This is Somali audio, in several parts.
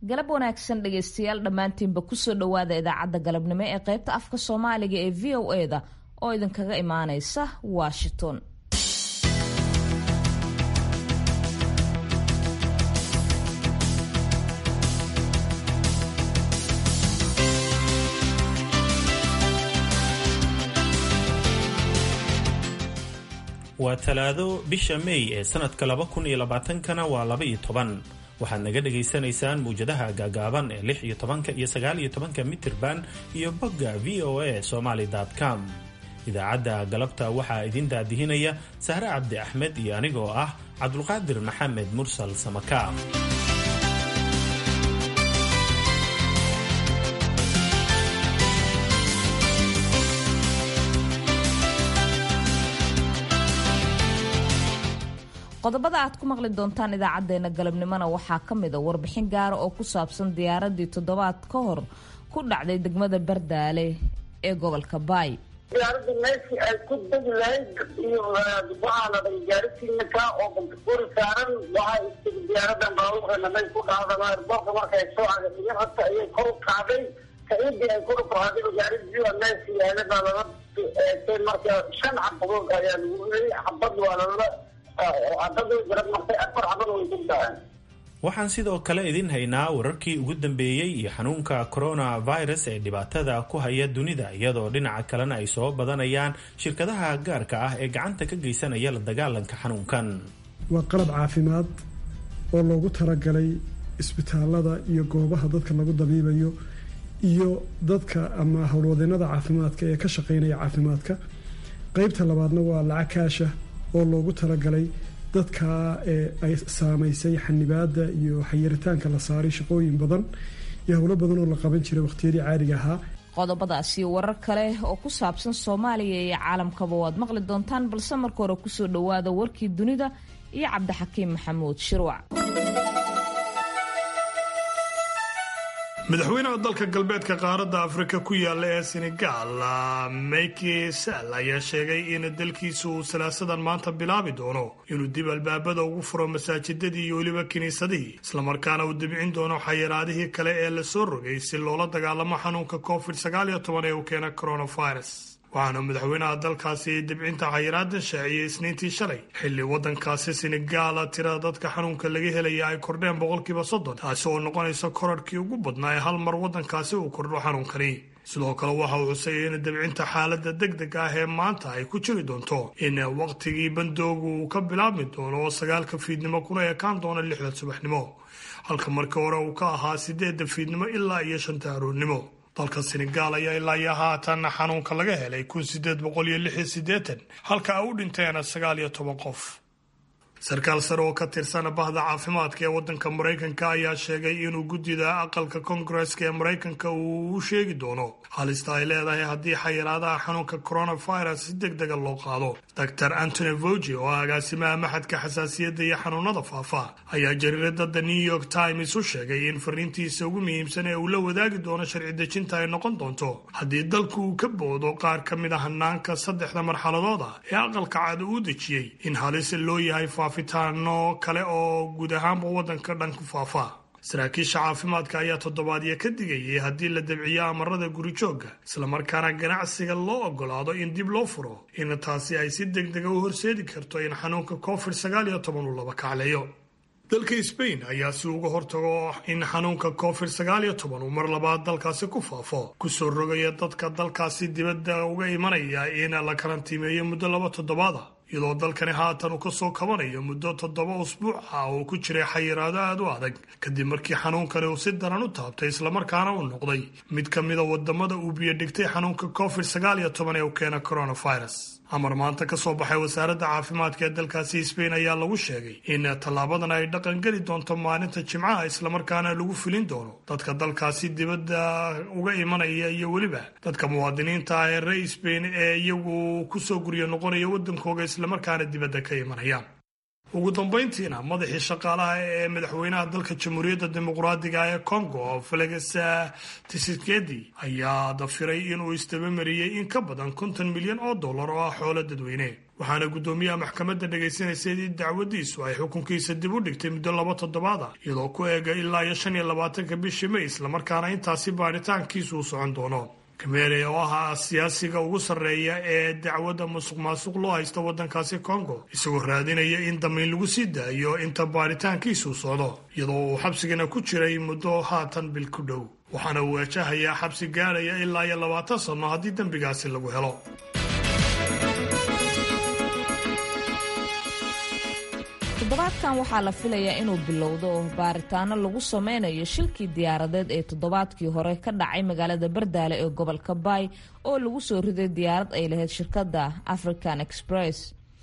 galab wanaagsan dhegaystayaal dhammaantiinba kusoo dhowaada idaacadda galabnimo ee qaybta afka soomaaliga ee v o eda oo idinkaga imaaneysa washington waa talaado bisha may ee sanadka laba kun iyo labaatankana waa laba iyo toban waxaad naga dhagaysanaysaan muwjadaha gaagaaban ee lix iyo tobanka iyo sagaal iyo tobanka mitirban iyo bogga v o a somaly com idaacadda galabta waxaa idin daadihinaya sahre cabdi axmed iyo anigoo ah cabdulqaadir maxamed mursal samakaab qodobada aad ku maqli doontaan idaacadeena galabnimona waxaa ka mid a warbixin gaara oo ku saabsan diyaaradii toddobaad ka hor ku dhacday degmada bardaale ee gobolka baay diyaaradda meeshii ay ku degi lahayd iyo waxaa la dhahay gaarisiinaka oo bantakuri saaran waxaa istigi diyaaradan baabuurka may ku dhacdama airboorka markay soo cagaiyan hata ayay kor u kacday kaidii ay kor u kacday gaaridii meeshii yaala baa lala eegtay marka shan xabadood ayaa lagu riyay xabad waa lala waxaan sidoo kale idin haynaa wararkii ugu dambeeyey iyo xanuunka coronavirus ee dhibaatada ku haya dunida iyadoo dhinaca kalena ay soo badanayaan shirkadaha gaarka ah ee gacanta ka geysanaya la dagaalanka xanuunkan waa qalab caafimaad oo loogu talagalay isbitaalada iyo goobaha dadka lagu dabiibayo iyo dadka ama howlwadeenada caafimaadka ee ka shaqeynaya caafimaadka qeybta labaadna waa lacag kaasha oo loogu talagalay dadka ay saamaysay xanibaada iyo xayiritaanka la saaray shaqooyin badan iyo howlo badan oo la qaban jiray waqhtiyadii caadiga ahaa qodobadaas iyo warar kale oo ku saabsan soomaaliya iyo caalamkaba waad maqli doontaan balse marka hore kusoo dhowaada warkii dunida iyo cabdixakiim maxamuud shirwac madaxweynaha dalka galbeedka qaaradda afrika ku yaala ee senegal maki sall ayaa sheegay in dalkiisu uu salaasadan maanta bilaabi doono inuu dib albaabada ugu furo masaajidadii iyo weliba kiniisadihii islamarkaana uu dibcin doono xayiraadihii kale ee lasoo rogay si loola dagaalamo xanuunka covid sagaal iyo toban ee uu keena coronavirus waxaana madaxweynaha dalkaasi dibcinta xayiraadan shaaciyey isniintii shalay xilli waddankaasi senegaal tirada dadka xanuunka laga helaya ay kordheen boqolkiiba soddon taasi oo noqonaysa korarhkii ugu badnaa ee hal mar waddankaasi uu kordho xanuunkani sidoo kale waxa uu xusayay in dibcinta xaaladda deg deg ah ee maanta ay ku jiri doonto in wakhtigii bandoogu uu ka bilaabmi doono oo sagaalka fiidnimo kuna ekaan doono lixda subaxnimo halka markii hore uu ka ahaa sideedda fiidnimo ilaa iyo shanta aroornimo dalka senegaal ayaa ilaa iyo haatan xanuunka laga helay kun sideed boqol iyo lix iyo siddeetan halka ay u dhinteen sagaal iyo toban qof sarkaal sare oo ka tirsan bahda caafimaadka ee waddanka maraykanka ayaa sheegay inuu guddida aqalka koongareska ee maraykanka uu u sheegi doono halista ay leedahay haddii xayiraadaha xanuunka coronavirus si deg dega loo qaado dor antony vogi oo ah agaasimaha maxadka xasaasiyadda iyo xanuunada faafa ayaa jariirada the new york times u sheegay in fariintiisa ugu muhiimsan ee uu la wadaagi doono sharci dejinta ay noqon doonto haddii dalku uu ka boodo qaar ka mid a hanaanka saddexda marxaladood ah ee aqalka cad uu dejiyey in halis loo yahay faafitaano kale oo guud ahaanba waddanka dhan ku faafa saraakiisha caafimaadka ayaa toddobaadyo ka digayay haddii la dabciyo amarada gurijoogga islamarkaana ganacsiga loo ogolaado in dib loo furo in taasi ay si deg dega u horseedi karto in xanuunka covid sagaal iyo toban uu laba kacleeyo dalka sbain ayaa si uga hortago in xanuunka covid sagaal iyo toban uu mar labaad dalkaasi ku faafo kusoo rogaya dadka dalkaasi dibadda uga imanaya in la karantiimeeyo muddo laba toddobaada iyadoo dalkani haatan uu kasoo kabanayo muddo toddoba usbuuc ah oo ku jiray xayiraado aada u adag kadib markii xanuunkani uu si daran u taabtay islamarkaana uu noqday mid ka mida wadamada uu biyodhigtay xanuunka covid sagaal iyo toban ee uu keena coronavirus amar maanta ka soo baxay wasaaradda caafimaadka ee dalkaasi sbain ayaa lagu sheegay in tallaabadan ay dhaqan geli doonto maalinta jimcaha islamarkaana lagu filin doono dadka dalkaasi dibadda uga imanaya iyo weliba dadka muwaadiniinta ah ee ree sbain ee iyagu kusoo guryo noqonaya waddankooga islamarkaana dibadda ka imanayaan ugu dambayntiina madaxii shaqaalaha ee madaxweynaha dalka jamhuuriyadda dimuqraadiga ee congo felix tshisekedi ayaa dafiray inuu isdabamariyey in ka badan konton milyan oo dollar oo ah xoolo dadweyne waxaana guddoomiyaha maxkamadda dhagaysanaysay in dacwadiisu ay xukunkiisa dib u dhigtay muddo laba toddobaad ah iyadoo ku eega ilaa iyo shan iyo labaatanka bishii may islamarkaana intaasi baaritaankiisu u socon doono kameere oo ahaa siyaasiga ugu sarreeya ee dacwadda musuq maasuq loo haysta waddankaasi kongo isagoo raadinaya in damiin lagu sii daayo inta baaritaankiisuu socdo iyadoo uu xabsigana ku jiray muddo haatan bil ku dhow waxaana uu waajahayaa xabsi gaadhaya ilaa iyo labaatan sanno haddii dembigaasi lagu helo toddobaadkan waxaa la filayaa inuu bilowdo baaritaano lagu sameynayo shilkii diyaaradeed ee toddobaadkii hore ka dhacay magaalada bardaale ee gobolka baay oo lagu soo riday diyaarad ay lahayd shirkadda african express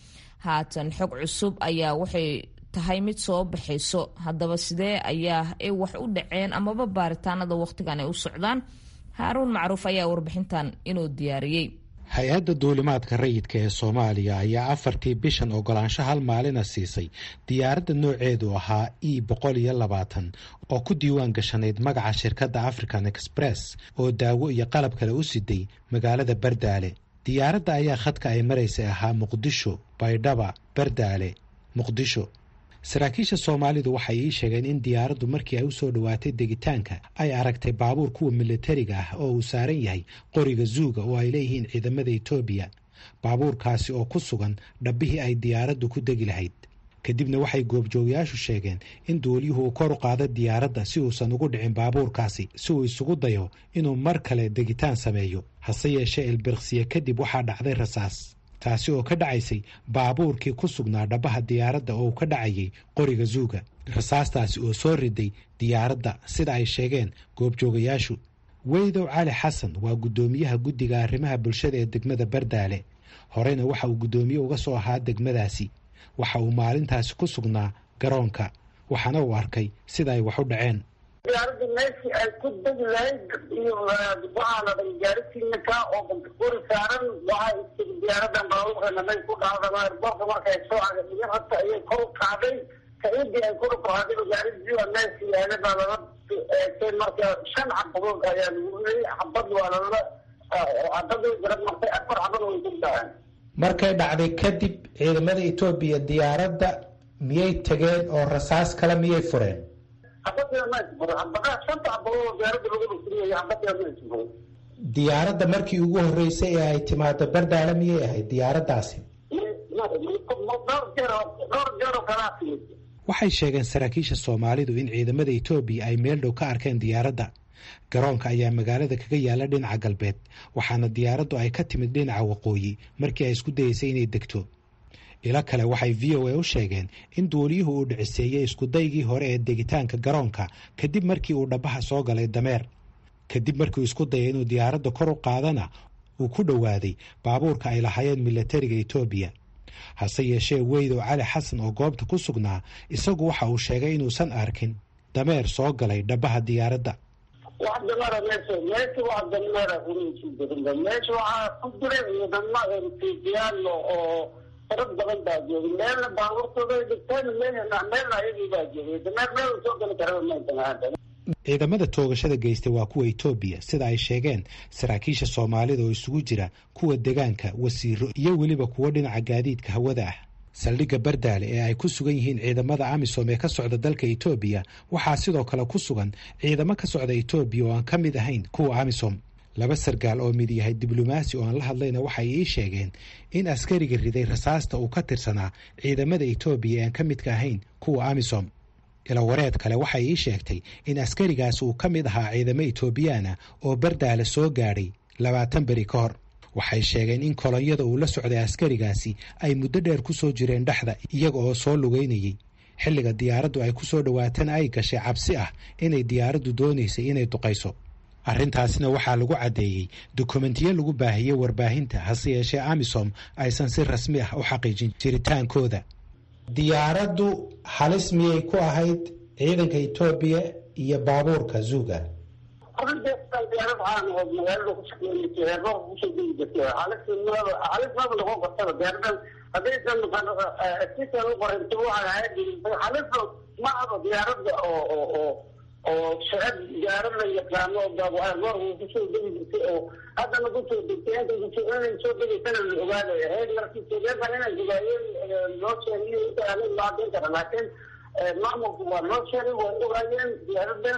haatan xog cusub ayaa waxay tahay mid soo baxayso haddaba sidee ayaa ay wax u dhaceen amaba baaritaanada wakhtigan ay u socdaan haaruun macruuf ayaa warbixintan inuu diyaariyey hay-adda duulimaadka rayidka ee soomaaliya ayaa afartii bishan ogolaansho hal maalina siisay diyaaradda nooceedu ahaa e boqol iyo labaatan oo ku diiwaan gashanayd magaca shirkadda african express oo daawo iyo qalab kale u siday magaalada bardaale diyaaradda ayaa khadka ay maraysay ahaa muqdisho baydhaba bardaale muqdisho saraakiisha soomaalidu waxay ii sheegeen in diyaaraddu markii ay u soo dhowaatay degitaanka ay aragtay baabuur kuwa militariga ah oo uu saaran yahay qoriga zuuga oo ay leeyihiin ciidamada etoobiya baabuurkaasi oo ku sugan dhabbihii ay diyaaraddu ku degi lahayd kadibna waxay goobjoogayaashu sheegeen in duuliyuhu uu kor u qaado diyaaradda si uusan ugu dhicin baabuurkaasi si uu isugu dayo inuu mar kale degitaan sameeyo hase yeeshee ilbirqsiye kadib waxaa dhacday rasaas taasi oo ka dhacaysay baabuurkii ku sugnaa dhabbaha diyaaradda oo uu ka dhacayay qoriga zuuga rasaastaasi oo soo riday diyaaradda sida ay sheegeen goobjoogayaashu weydow cali xasan waa guddoomiyaha guddiga arrimaha bulshada ee degmada bardaale horeyna waxa uu guddoomiye uga soo ahaa degmadaasi waxa uu maalintaasi ku sugnaa garoonka waxaana uu arkay sida ay wax u dhaceen diyaaradda meeshii ay ku degi lahayd iyo waxaa la dhay gaarisiinaka oo bantakuri saaran waxaa istiri diyaaradan baabuurkanamay ku dhacdama airboorka markay soo cagadhigan horta ayay kor u kacday kaidii ay kor u kacday gaarisiiba meeshii yaala baa lala eegtay marka shan cabadood ayaa lagu riyay xabad waa lala xabadii garab martay afar xabad way ku dhaceen markay dhacday kadib ciidamada etoobiya diyaaradda miyay tageen oo rasaas kale miyay fureen diyaaradda markii ugu horreysay ee ay timaado bardaale miyay ahayd diyaaraddaasi waxay sheegeen saraakiisha soomaalidu in ciidamada etoobiya ay meel dhow ka arkeen diyaaradda garoonka ayaa magaalada kaga yaala dhinaca galbeed waxaana diyaaraddu ay ka timid dhinaca waqooyi markii ay isku dayeysay inay degto ilo kale waxay v o a u sheegeen in duuliyuhu uu dhiciseeyey iskudaygii hore ee degitaanka garoonka kadib markii uu dhabbaha soo galay dameer kadib markiiuu isku dayay inuu diyaaradda kor u qaadana uu ku dhowaaday baabuurka ay lahaayeen milatariga etoobiya hase yeeshee weydow cali xasan oo goobta ku sugnaa isagu waxa uu sheegay inuusan arkin dameer soo galay dhabbaha diyaaradda wax dameera meesha meesha wax dameera unajidarinba meesha waxaa ku jira ciidamo ertiijiyaal oo farad badan baa joogay meelna baabuurtooda dhigteen meelna meelna ayagii baa joogay dameer meel soo gali karaba maysan ciidamada toogashada geystay waa kuwa etoobiya sida ay sheegeen saraakiisha soomaalida oo isugu jira kuwa degaanka wasiiro iyo weliba kuwo dhinaca gaadiidka hawada ah saldhigga bardaale ee ay ku sugan yihiin ciidamada amisom ee ka socda dalka etoobiya waxaa sidoo kale ku sugan ciidamo ka socda etoobiya oo aan ka mid ahayn kuwa amisom laba sargaal oo mid yahay diblomaasi oo aan la hadlayna waxay ii sheegeen in askariga riday rasaasta uu ka tirsanaa ciidamada etoobiya ee aan ka midka ahayn kuwa amisom ilawareed kale waxay ii sheegtay in askarigaas uu ka mid ahaa ciidamo etoobiyaana oo bardaale soo gaadhay labaatan beri ka hor waxay sheegeen in kolonyada uu la socday askarigaasi ay muddo dheer ku soo jireen dhexda iyaga oo soo lugeynayay xilliga diyaaraddu ay ku soo dhowaatana ay gashay cabsi ah inay diyaaraddu doonaysay inay duqayso arrintaasna waxaa lagu caddeeyey dukumentiyo lagu baahiyey warbaahinta hase yeeshee amisom aysan si rasmi ah u xaqiijin jiritaankooda diyaaraddu halis miyay ku ahayd ciidanka etoobiya iyo baabuurka zuuga diyaarad caan oo magaalada kushaqeynaysa heerroorka kusoo degi jirtay halismaba noqon kartaba diyaaradan haddaysan sisan u qoranta waxay ahayd halisba ma aba diyaaradda oo oo oo oo sharad gaaro la yaqaano goor uu kusoo degi jirtay oo haddana kusoo degtay inta inay soo degaysana la ogaadaya heer markii sodeetan inay ogaayeen loo sheegay inta la imaadin kara laakiin maamulku waa loo sheegay way ogaayeen diyaaradan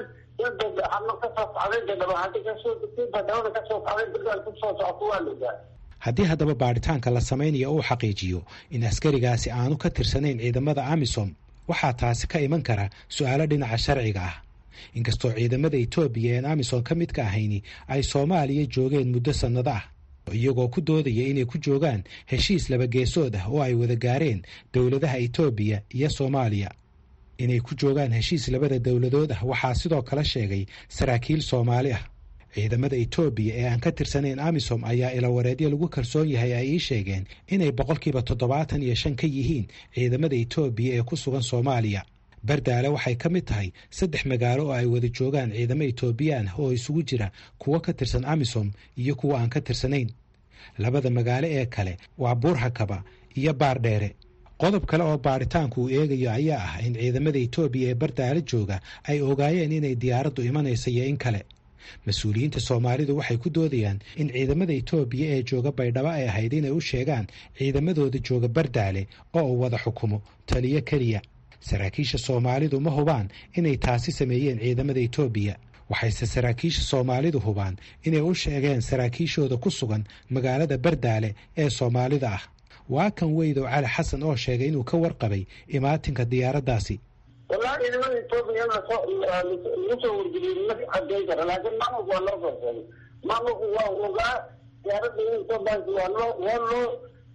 ama kasoo socday dadabahadi kasoo degtay badawada kasoo socday dadaan kusoo socto waa la ogaay haddii haddaba baadhitaanka la samaynayo uu xaqiijiyo in askarigaasi aanu ka tirsanayn ciidamada amisom waxaa taasi ka iman kara su-aalo dhinaca sharciga ah inkastoo ciidamada etoobiya een amisom ka midka ahayni ay soomaaliya joogeen muddo sannado ah iyagoo ku doodaya inay ku joogaan heshiis labageesood ah oo ay wada gaareen dowladaha etoobiya iyo soomaaliya inay ku joogaan heshiis labada dowladood ah waxaa sidoo kale sheegay saraakiil soomaali ah ciidamada etoobiya ee aan ka tirsanayn amisom ayaa ilawareedyo lagu kalsoon yahay ay ii sheegeen inay boqolkiiba toddobaatan iyo shan ka yihiin ciidamada etoobiya ee ku sugan soomaaliya bardaale waxay ka mid tahay saddex magaalo oo ay wada joogaan ciidamo etoobiyaan oo isugu jira kuwo ka tirsan amisom iyo kuwo aan ka tirsanayn labada magaalo ee kale waa buurhakaba iyo baardheere qodob kale oo baaritaanku uu eegayo ayaa ah in ciidamada etoobiya ee bardaale jooga ay ogaayeen inay diyaaraddu imanaysa iyo in kale mas-uuliyiinta soomaalidu waxay ku doodayaan in ciidamada etoobiya ee jooga baydhabo ay ahayd inay u sheegaan ciidamadooda jooga bardaale oo uu wada xukumo taliyo keliya saraakiisha soomaalidu ma hubaan inay taasi sameeyeen ciidamada etoobiya waxayse saraakiisha soomaalidu hubaan inay u sheegeen saraakiishooda ku sugan magaalada bardaale ee soomaalida ah waa kan weydow cali xasan oo sheegay inuu ka warqabay imaatinka diyaaraddaasi wallahi ciidamada etoobiya in lasoo lagu soo wargeliyey ma cadeyn kara laakiin maamulku waa loo soo sheegay maamulku waa ogaa diyaaradda in etoobiyanki waa loo waa loo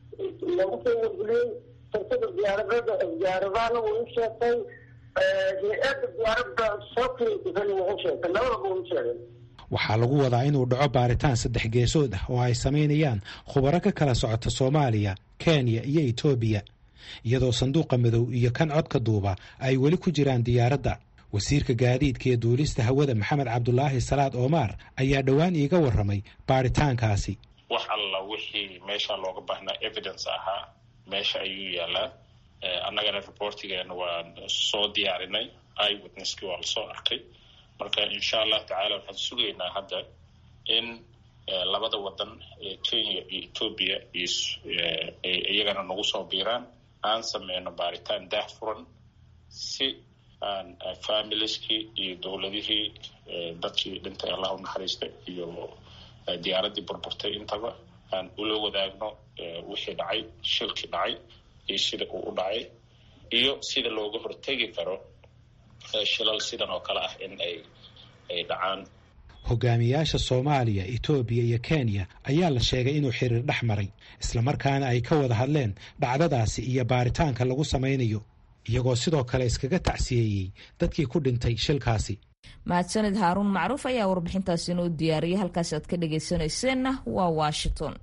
lagu soo wargeliyey shirkada diyaaradada diyaaradahana wuu u sheegtay hay-adda diyaaradda soo kireysasana wuu u sheegtay labadaba wuu u sheegay waxaa lagu wadaa inuu dhaco baaritaan saddex geesood ah oo ay samaynayaan khubaro ka kala socota soomaaliya kenya iyo etoobiya iyadoo sanduuqa madow iyo kan codka duuba ay weli ku jiraan diyaaradda wasiirka gaadiidka iyo duulista hawada maxamed cabdulaahi salaad oomaar ayaa dhowaan iiga warramay baaritaankaasi wax alla wixii meesha looga baahnaa evidence ahaa meesha ayuu yaalaa annagana reportigeena waan soo diyaarinay i witnesskii waa lasoo arkay marka insha allahu tacala waxaan sugaynaa hadda in labada wadan ee kenya iyo etoobiya iyagana nagu soo biiraan aan sameyno baaritaan daah furan si aan familieskii iyo dowladihii dadkii dhintay allah u naxariista iyo diyaaraddii burburtay intaba aan ula wadaagno wixii dhacay shilkii dhacay iyo sida uu u dhacay iyo sida looga hortegi karo shilal sidan oo kale ah in ay ay dhacaan hogaamiyaasha soomaaliya etoobiya iyo kenya ayaa la sheegay inuu xiriir dhex maray islamarkaana ay ka wada hadleen dhacdadaasi iyo baaritaanka lagu samaynayo iyagoo sidoo kale iskaga tacsiyeeyey dadkii ku dhintay shilkaasi mahadsanid haaruun macruuf ayaa warbixintaasi inoo diyaariyay halkaasi aad ka dhagaysanayseena waa washington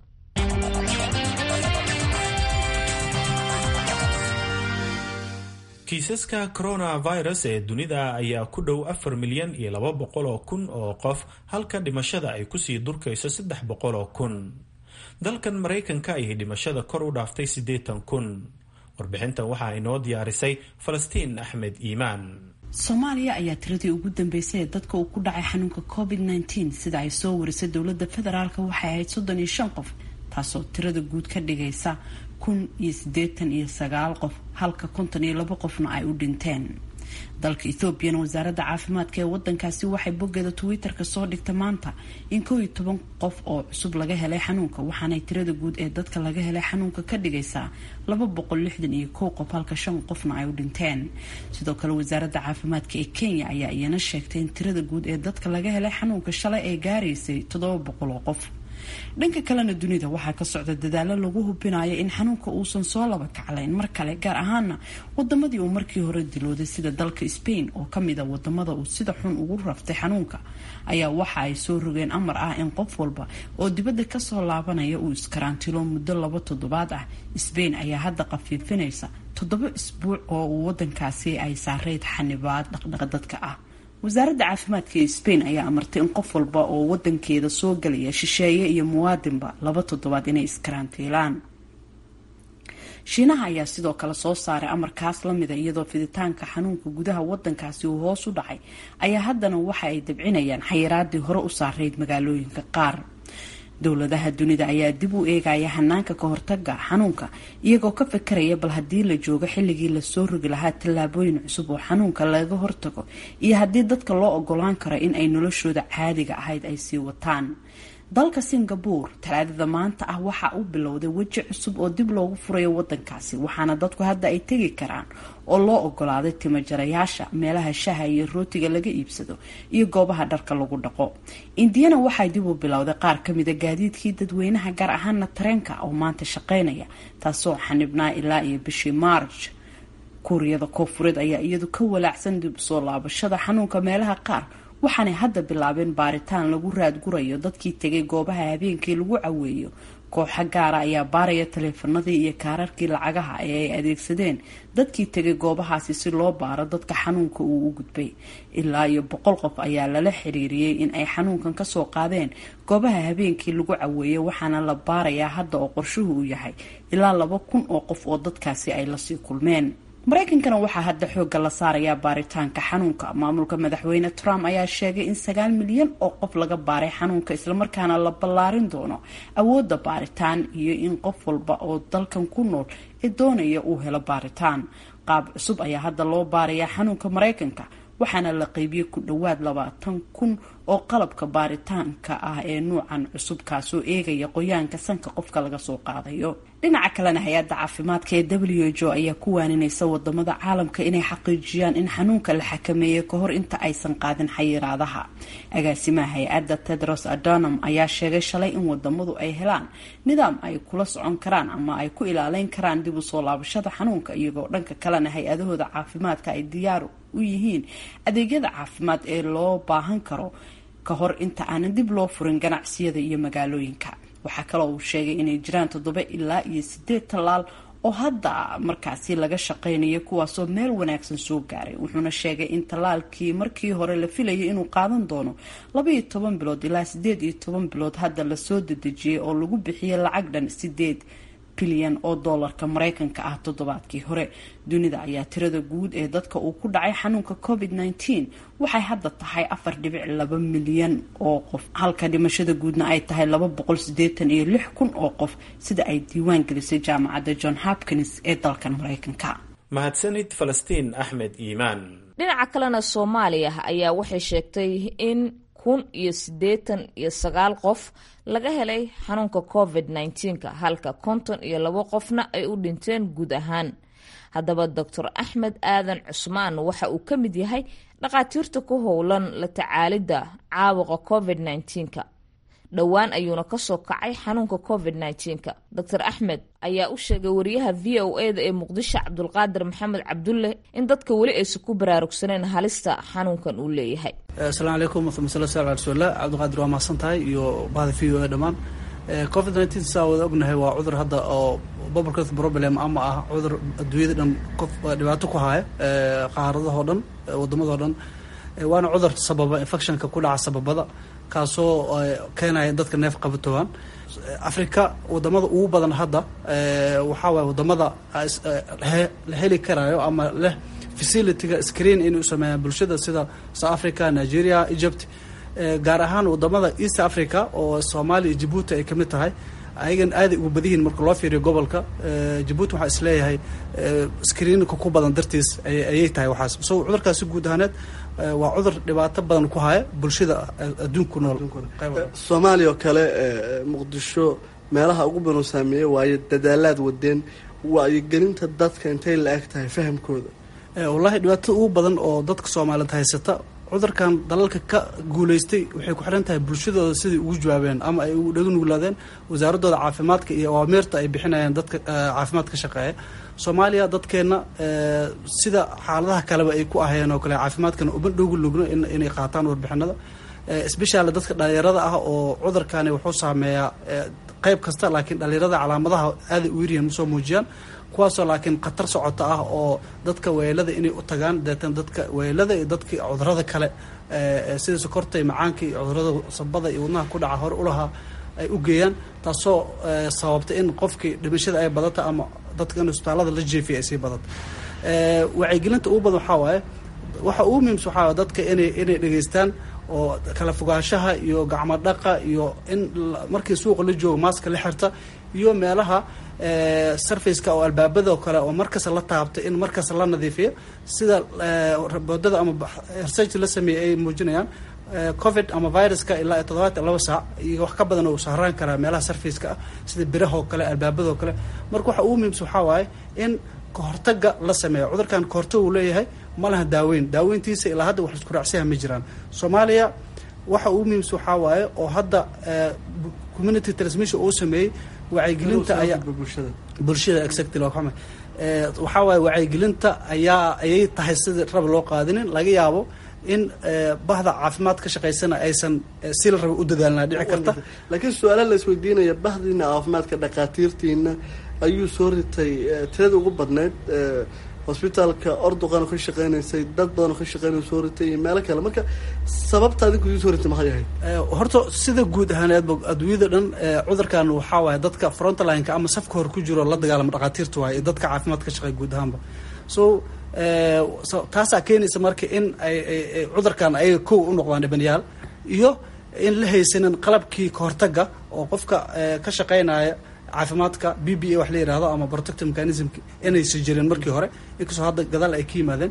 kiisaska coronavirus ee dunida ayaa ku dhow afar milyan iyo laba boqol oo kun oo qof halka dhimashada ay kusii durkayso saddex boqol oo kun dalkan maraykanka ayay dhimashada kor u dhaaftay siddeetan kun warbixintan waxaa inoo diyaarisay falastiin axmed iimaan soomaaliya ayaa tiradii ugu dambeysay ee dadka uu ku dhacay xanuunka covid nteen sida ay soo warisay dowladda federaalk waxay ahayd soddon iyo shan qof taasoo tirada guud ka dhigaysa kun iyo siddeetan iyo sagaal qof halka konton iyo labo qofna ay u dhinteen dalka ethoobiana wasaaradda caafimaadka ee wadankaasi waxay boggeeda twitter-ka soo dhigta maanta in koow iyo toban qof oo cusub laga helay xanuunka waxaanay tirada guud ee dadka laga helay xanuunka ka dhigaysaa laba boqol lixdan iyo kow qof halka shan qofna ay u dhinteen sidoo kale wasaaradda caafimaadka ee kenya ayaa iyana sheegtay in tirada guud ee dadka laga helay xanuunka shalay ay gaaraysay toddoba boqol oo qof dhanka kalena dunida waxaa ka socda dadaalo lagu hubinayo in xanuunka uusan soo laba kaclayn mar kale gaar ahaana wadamadii uu markii hore dilooday sida dalka spain oo kamid a wadamada uu sida xun ugu raftay xanuunka ayaa waxa ay soo rogeen amar ah in qof walba oo dibadda kasoo laabanaya uu iskaraantilo muddo laba toddobaad ah spain ayaa hadda qafiifinaysa toddoba isbuuc oo uu wadankaasi ay saareyd xanibaad dhaqdhaqdadka ah wasaaradda caafimaadka ee spain ayaa amartay in qof walba oo wadankeeda soo galaya shisheeye iyo muwaadinba laba toddobaad inay iskarantiilaan shiinaha ayaa sidoo kale soo saaray amarkaas lamida iyadoo fiditaanka xanuunka gudaha wadankaasi uu hoos u dhacay ayaa haddana waxa ay dabcinayaan xayiraadii hore u saarayd magaalooyinka qaar dowladaha dunida ayaa dib u eegaya hanaanka ka hortaga xanuunka iyagoo ka fikiraya bal haddii la joogo xilligii lasoo rogi lahaa tallaabooyin cusub oo xanuunka laga hortago iyo haddii dadka loo ogolaan karo in ay noloshooda caadiga ahayd ay sii wataan dalka singabore talaadada maanta ah waxa uu bilowday weji cusub oo dib loogu furayo wadankaasi waxaana dadku hadda ay tegi karaan oo loo ogolaaday timajarayaasha meelaha shaha iyo rootiga laga iibsado iyo goobaha dharka lagu dhaqo indiyana waxay dib u bilowday qaar kamida gaadiidkii dadweynaha gaar ahaana tareenka oo maanta shaqeynaya taasoo xanibnaa ilaa iyo bishii maarj kuuriyada koofureed ayaa iyadu ka walaacsan dib usoo laabashada xanuunka meelaha qaar waxaanay hadda bilaabeen baaritaan lagu raadgurayo dadkii tegay goobaha habeenkii lagu caweeyo kooxa gaara ayaa baaraya taleefanadii iyo kaararkii lacagaha ee ay adeegsadeen dadkii tegay goobahaasi si loo baaro dadka xanuunka uu u gudbay ilaa iyo boqol qof ayaa lala xiriiriyey in ay xanuunkan kasoo qaadeen goobaha habeenkii lagu caweeyo waxaana la baarayaa hadda oo qorshuhu uu yahay ilaa laba kun oo qof oo dadkaasi ay lasii kulmeen mareykankana waxaa hadda xoogga la saarayaa baaritaanka xanuunka maamulka madaxweyne trump ayaa sheegay in sagaal milyan oo qof laga baaray xanuunka islamarkaana la ballaarin doono awoodda baaritaan iyo in qof walba oo dalkan ku nool ee doonaya uu helo baaritaan qaab cusub ayaa hadda loo baarayaa xanuunka mareykanka waxaana la qeybiyey ku dhowaad labaatan kun oo qalabka baaritaanka ah ee nuucan cusub kaasoo eegaya qoyaanka sanka qofka laga soo qaadayo dhinaca kalena hay-adda caafimaadka ee w h o ayaa ku waaninaysa wadamada caalamka inay xaqiijiyaan in xanuunka la xakameeyey kahor inta aysan qaadin xayiraadaha agaasimaha hay-adda tedros adonam ayaa sheegay shalay in wadamadu ay helaan nidaam ay kula socon karaan ama ay ku ilaaleyn karaan dib u soo laabashada xanuunka iyagoo dhanka kalena hay-adahooda caafimaadka ay diyaar u yihiin adeegyada caafimaad ee loo baahan karo ka hor inta aanan dib loo furin ganacsiyada iyo magaalooyinka waxaa kaloo uu sheegay inay jiraan toddoba ilaa iyo sideed tallaal oo hadda markaasi laga shaqeynayo kuwaasoo meel wanaagsan soo gaaray wuxuuna sheegay in tallaalkii markii hore la filayay inuu qaadan doono labaiyo toban bilood ilaa sideed iyo toban bilood hadda lasoo dedejiyay oo lagu bixiyay lacag dhan sideed bilyan oo doolarka mareykanka ah toddobaadkii hore dunida ayaa tirada guud ee dadka uu ku dhacay xanuunka covid nteen waxay hadda tahay afar dhibic laba milyan oo qof halka dhimashada guudna ay tahay laba boqol sideetan iyo lix kun oo qof sida ay diiwaan gelisay jaamacadda john hopkins ee dalkan mareykanka mahadsanid falastiin axmed iimaan dhinaca kalena soomaaliya ayaa waxay sheegtay in kun iyo siddeetan iyo sagaal qof laga helay xanuunka covid nneteen-ka halka konton iyo labo qofna ay u dhinteen guud ahaan haddaba doctor axmed aadan cusmaan waxa uu ka mid yahay dhakhaatiirta ku howlan la tacaalidda caabuqa covid nneteen-ka dhowaan ayuuna kasoo kacay xanuunka covid nneteen-ka doctor axmed ayaa u sheegay wariyaha v o e da ee muqdisho cabdulqaadir maxamed cabdulle in dadka weli aysan ku baraarugsaneen halista xanuunkan uu leeyahay asalaamu calaykum wama sal sal rasuulillah cabdiqaadir waa mahadsan tahay iyo bahda v o e dhammaan covid nneteen saa wada ognahay waa cudur hadda oo public health problem ama ah cudur adduunyada dhan qof dhibaato ku haya qaaradahoo dhan waddamadao dhan waana cudur sababa infectionka ku dhaca sababada kaasoo keenaya dadka neef qabatoogaan africa wadamada ugu badan hadda waxaa waay wadamada la heli karayo ama leh facilityga screen inay u sameeyaan bulshada sida south africa nigeria egypt gaar ahaan wadamada east africa oo soomaaliya iyo jabuuti ay kamid tahay ayagan aaday ugu badihiin marka loo fiiriyo gobolka jabuuti waxaa isleeyahay screenka ku badan dartiis ayay tahay waxaas so cudurkaasi guud ahaaneed waa cudur dhibaato badan ku haya bulshada adduunku nool soomaaliya oo kale muqdisho meelaha ugu badan saameeyey waayo dadaalaad wadeen waayogelinta dadka intay la eg tahay fahamkooda wallaahi dhibaatada ugu badan oo dadka soomaaliyeed haysata cudurkan dalalka ka guulaystay waxay ku xiran tahay bulshadooda siday ugu jawaabeen ama ay ugu dhaga nuglaadeen wasaaradooda caafimaadka iyo awaamirta ay bixinayaan dadka caafimaad ka shaqeeya soomaaliya dadkeenna sida xaaladaha kaleba ay ku ahayeen oo kale caafimaadkana uma dhogu lugno inay qaataan warbixinada sbeshal dadka dhalinyarada ah oo cudurkani wuxuu saameeyaa qeyb kasta laakiin dhalinyarada calaamadaha aaday u yaryihiin masoo muujiyaan kuwaasoo laakiin khatar socota ah oo dadka weelada inay u tagaan deetan dadka weelada iyo dadka cudurada kale sida sokorta iyo macaanka iyo cudurada sabada iyo wadnaha ku dhaca hore ulahaa ay u geeyaan taasoo sababta in qofkii dhimashada ay badata ama dadka in isbitaalada la jeefiya ay sii badato wacyigelinta ugu badan waxaa waaye waxa ugu muhiimsa waxaa waaye dadka inay inay dhegeystaan oo kala fogaanshaha iyo gacmo dhaqa iyo in markii suuqa la joogo maaska la xirta iyo meelaha surfaceka oo albaabada oo kale oo markasta la taabta in markasta la nadiifiyo sida boodada ama research la sameeyey ay muujinayaan covid ama viruska ilaa toddobaatan laba saac iyo wax ka badan uu sahraan karaa meelaha surfaceka ah sida birahoo kale albaabadoo kale marka waxa ugu muhiimsa waxaa waaye in kahortaga la sameeyo cudurkan kahortag uu leeyahay ma laha daaweyn daaweyntiisa ilaa hadda wax isku raacsiyaha ma jiraan soomaaliya waxa ugu muhiimsa waxaa waaye oo hadda community transmission uu sameeyey wacyigelinta ayaa bulshada exactly waa xuma waxaa waaye wacyigelinta ayaa ayay tahay sidii rab loo qaadinin laga yaabo in bahda caafimaad ka shaqaysana aysan si la raba u dadaalnaa dhici karta laakiin su-aala la isweydiinaya bahdiina caafimaadka dhakhaatiirtiina ayuu soo ritay tirada ugu badnayd hosbitaalka orduqan ka shaqeynaysay dad badan oo ka shaqeynay soo ritay iyo meelo kale marka sababta adinku idin soo ritay maxay ahayd horta sida guud ahaaneedba adduunyada dhan cudurkan waxaa waaye dadka frontlineka ama safka hore ku jiro la dagaalama dhakhaatiirta waaye iyo dadka caafimaad ka shaqeeya guud ahaanba so taasaa keenaysa marka in ay cudurkan ayaga kow u noqdaan dhibanayaal iyo in la haysanin qalabkii kahortaga oo qofka ka shaqeynaya caafimaadka b b a wax la yihahdo ama protective mechanism inaysan jirin markii hore inkastoo hadda gadaal ay ka yimaadeen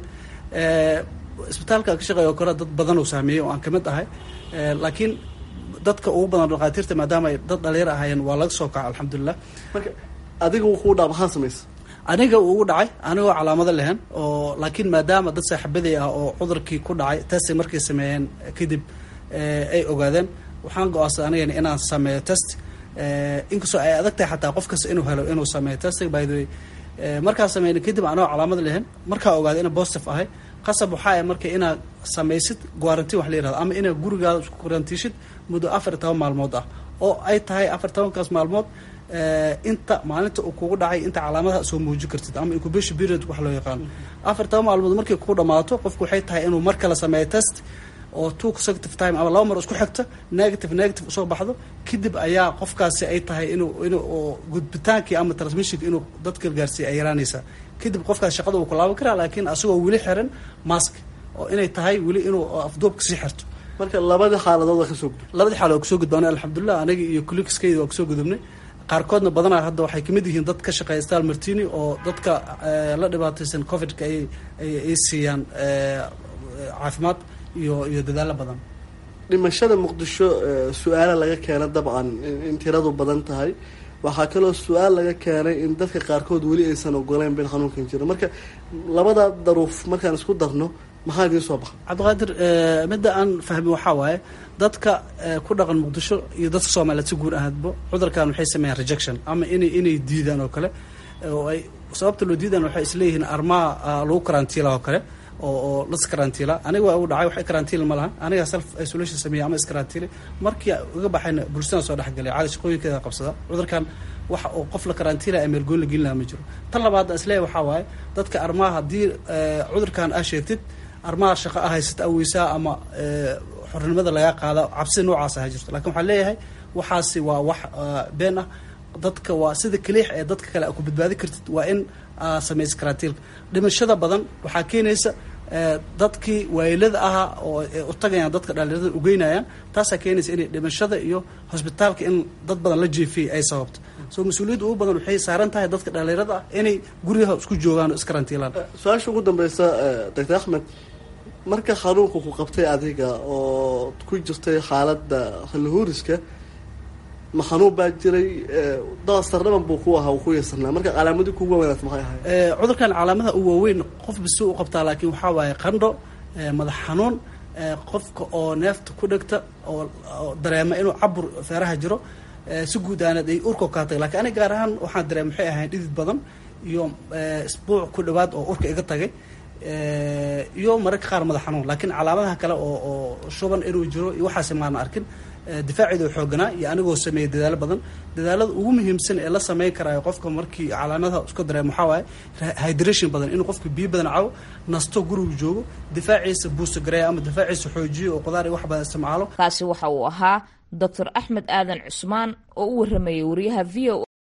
isbitaalka ka shaqeeya oo kale dad badan uu saameeyey oo aan kamid ahay laakiin dadka ugu badan dhakhaatiirta maadaama ay dad dhalinyar ahaayeen waa laga soo kaca alxamdulilah marka adiga wuu kuu dhaa maxaa samaysa aniga uu ugu dhacay anigoo calaamado lehen oo laakiin maadaama dad saaxiibaday ah oo cudurkii ku dhacay testay markay sameeyeen kadib ay ogaadeen waxaan go-aansaday anigana inaan sameeyo test inkastoo ay adag tahay xataa qof kasta inuu helo inuu sameeyo testing by the way markaa sameeyna kadib anoo calaamad lehen markaa ogaaday ina positive ahay qasab waxaa ah marka inaad samaysid guarantin wax la yirahdo ama inaad gurigaada isku guarantiishid muddo afar iyo toban maalmood ah oo ay tahay afar tobankaas maalmood inta maalinta uu kugu dhacay inta calaamadaha soo muujin kartid ama incubation period wax loo yaqaano afar toban maalmood markay kugu dhamaato qofku waxay tahay inuu mar kale sameeyo test oo two consecutive time ama laba mar isku xigta negative negative usoo baxdo kadib ayaa qofkaasi ay tahay inuu inuu gudbitaankii ama transmissionka inuu dadka gaarsiiya ay yaraanaysaa kadib qofkaas shaqada uu ku laaban karaa laakiin asagoo weli xiran mask oo inay tahay weli inuu afduubka sii xirto marka labada xaaladood waa kasoo gudub labadii xaaladood kasoo gudbaanay alxamdulilah aniga iyo colleegskayda waa kasoo gudubnay qaarkoodna badanaa hadda waxay kamid yihiin dad ka shaqeeya stal martini oo dadka la dhibaataysan covidka ay ay siiyaan caafimaad iyo iyo dadaalo badan dhimashada muqdisho su-aala laga keena dabcan in tiradu badan tahay waxaa kaloo su-aal laga keenay in dadka qaarkood weli aysan ogoleyn bin xanuunkan jiro marka labada daruuf markaan isku darno maxaa idiin soo baxa cabdiqaadir midda aan fahmin waxaa waaye dadka ku dhaqan muqdisho iyo dadka soomaaliyeed si guud ahaadba cudurkan waxay sameeyaan rejection ama inay inay diidaan oo kale oo ay sababta loo diidaan waxay isleeyihiin armaha lagu karantiila oo kale oo oo las karantiila aniga waa ugu dhacay wax karantiil ma laha aniga self isolation sameeya ama iskarantiili markii uga baxayna bulshada soo dhexgalay caadi shaqooyinkeeda qabsada cudurkan waxa oo qof la karantiila ee meelgoyn la gelin laha ma jiro tan labaad isleeyahay waxaa waaye dadka armaha haddii cudurkan aa sheegtid armaha shaqo ah haysata aweysaa ama xornimada laga qaada cabsi noocaas ha jirto lakin waxaan leeyahay waxaasi waa wax been ah dadka waa sida kaliix ee dadka kale ku badbaadi kartid waa in samaysa karantiilka dhimashada badan waxaa keenaysa dadkii waayilada ahaa oo u tagayaan dadka dhalinyarada ugeynayaan taasaa keenaysa inay dhimashada iyo hosbitaalka in dad badan la jeefiyay ay sababto so mas-uuliyadda ugu badan waxay saaran tahay dadka dhalinyarada ah inay guryaha isku joogaan oo iskarantiilaan su-aasha ugu dambeysa doctor axmed marka xanuunka ku qabtay adiga oo ku jirtay xaaladda xillihuuriska ma xanuun baa jiray daasarnaban buu ku ahaa uu ku yeesarnaa marka calaamadii kugu wanaagsan maxay ahayd cudurkan calaamadaha u waaweyn qof bisi u qabtaa laakiin waxaa waaye qandho madax xanuun qofka oo neefta ku dhegta oo dareema inuu cabur feeraha jiro si guud aanad ay urka kaa tagay lakiin aniga gaar ahaan waxaan dareema waxay ahayn dhidid badan iyo isbuuc ku dhawaad oo urka iga tagay iyo mararka qaar madax xanuun laakiin calaamadaha kale oo oo shuban inuu jiro iyo waxaasi maana arkin difaaceeda oo xooganaa iyo anigoo sameeyay dadaalo badan dadaalada ugu muhiimsan ee la sameyn karaayo qofka markii calaamadaha isku dareemo waxaa waaye hydration badan inuu qofka biyo badan cabo nasto gurigu joogo difaaciisa buusta gareeya ama difaaciisa xoojiyo oo qudaar iyo wax badan isticmaalo kaasi waxa uu ahaa doctor axmed aadan cusmaan oo u waramayay wariyaha v o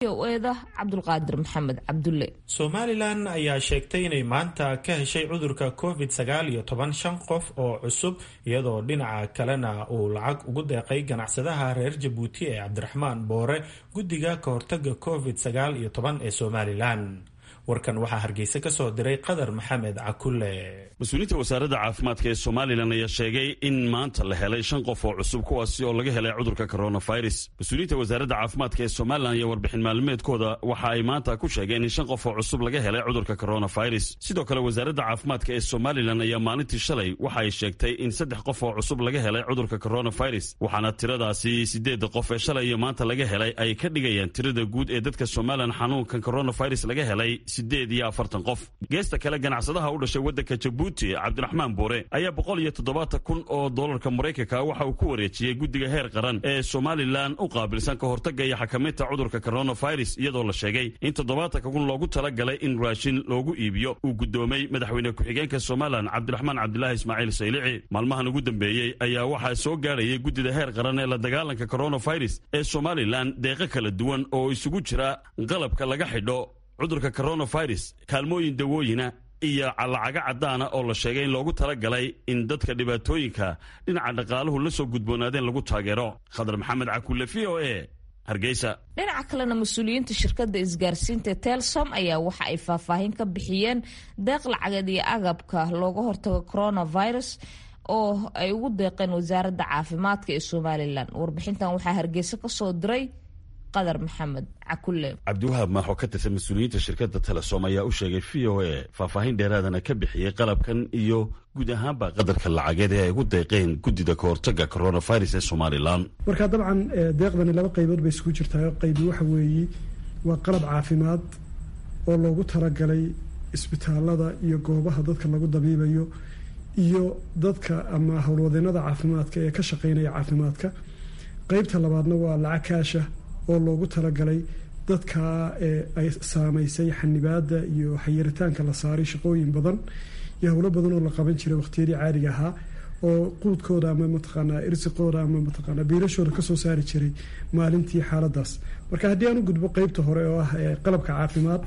eda cabdulqaadir maxamed cabdulle somalilan ayaa sheegtay inay maanta ka heshay cudurka covid sagaal iyo toban shan qof oo cusub iyadoo dhinaca kalena uu lacag ugu deeqay ganacsadaha reer jabuuti ee cabdiraxmaan boore guddiga ka hortaga covid sagaal iyo toban ee somalilan warkan waxaa hargeysa ka soo diray qadar maxamed cakulle mas-uuliyiinta wasaaradda caafimaadka ee somalilan ayaa sheegay in maanta la helay shan qof oo cusub kuwaasi oo laga helay cudurka coronavirus mas-uuliyiinta wasaaradda caafimaadka ee somalilan iyo warbixin maalmeedkooda waxa ay maanta ku sheegeen in shan qof oo cusub laga helay cudurka coronavirus sidoo kale wasaaradda caafimaadka ee somalilan ayaa maalintii shalay waxa ay sheegtay in saddex qof oo cusub laga helay cudurka coronavirus waxaana tiradaasi sideedda qof ee shalay iyo maanta laga helay ay ka dhigayaan tirada guud ee dadka somalilan xanuunkan coronavirus laga helay sideed iyo afartan qof geesta kale ganacsadaha u dhashay waddanka jabuuti cabdiraxmaan boore ayaa boqol iyo toddobaatan kun oo doolarka maraykanka waxa uu ku wareejiyey guddiga heer qaran ee somalilan u qaabilsan ka hortagga iyo xakamaynta cudurka coronavirus iyadoo la sheegay in toddobaatanka kun loogu talagalay in raashin loogu iibiyo uu guddoomay madaxweyne ku-xigeenka somalilan cabdiraxmaan cabdilaahi ismaaciil saylici maalmahan ugu dambeeyey ayaa waxaa soo gaarayay guddida heer qaran ee la dagaalanka coronavirus ee somalilan deeqo kala duwan oo isugu jira qalabka laga xidho cudurka coronavirus kaalmooyin dawooyina iyo lacago caddaana oo la sheegay in loogu talagalay in dadka dhibaatooyinka dhinaca dhaqaaluhu la soo gudboonaadeen lagu taageero khadar maxamed cakulle v o e hargeysa dhinaca kalena mas-uuliyiinta shirkadda isgaarsiinta telsom ayaa waxa ay faahfaahin ka bixiyeen deeq lacageed iyo agabka looga hortago coronavirus oo ay ugu deeqeen wasaaradda caafimaadka ee somalilan warbixintan waxaa hargeysa kasoo diray qadar maxamed cakulle cabdiwahaab maaxoo ka tirsan mas-uuliyiinta shirkadda telesom ayaa u sheegay v o e faahfaahin dheeraadana ka bixiyey qalabkan iyo guud ahaanba qadarka lacageed ee ay ugu deeqeen guddida ka hortaga coronavirus ee somalilan marka dabcan deeqdani laba qaybood bay isku jirtaa qaybi waxa weeye waa qalab caafimaad oo loogu talagalay isbitaalada iyo goobaha dadka lagu dabiibayo iyo dadka ama howlwadeenada caafimaadka ee ka shaqeynaya caafimaadka qeybta labaadna waa lacag kaasha oo loogu talagalay dadka ay saamaysay xanibaada iyo xayiritaanka la saaray shaqooyin badan iyo howlo badan oo la qaban jiray waqtiyadii caadiga ahaa oo quudkooda ama mataqaanaa irsiqooda ama mataqaanaa biilashooda kasoo saari jiray maalintii xaaladaas marka haddii aan u gudbo qeybta hore oo ah qalabka caafimaad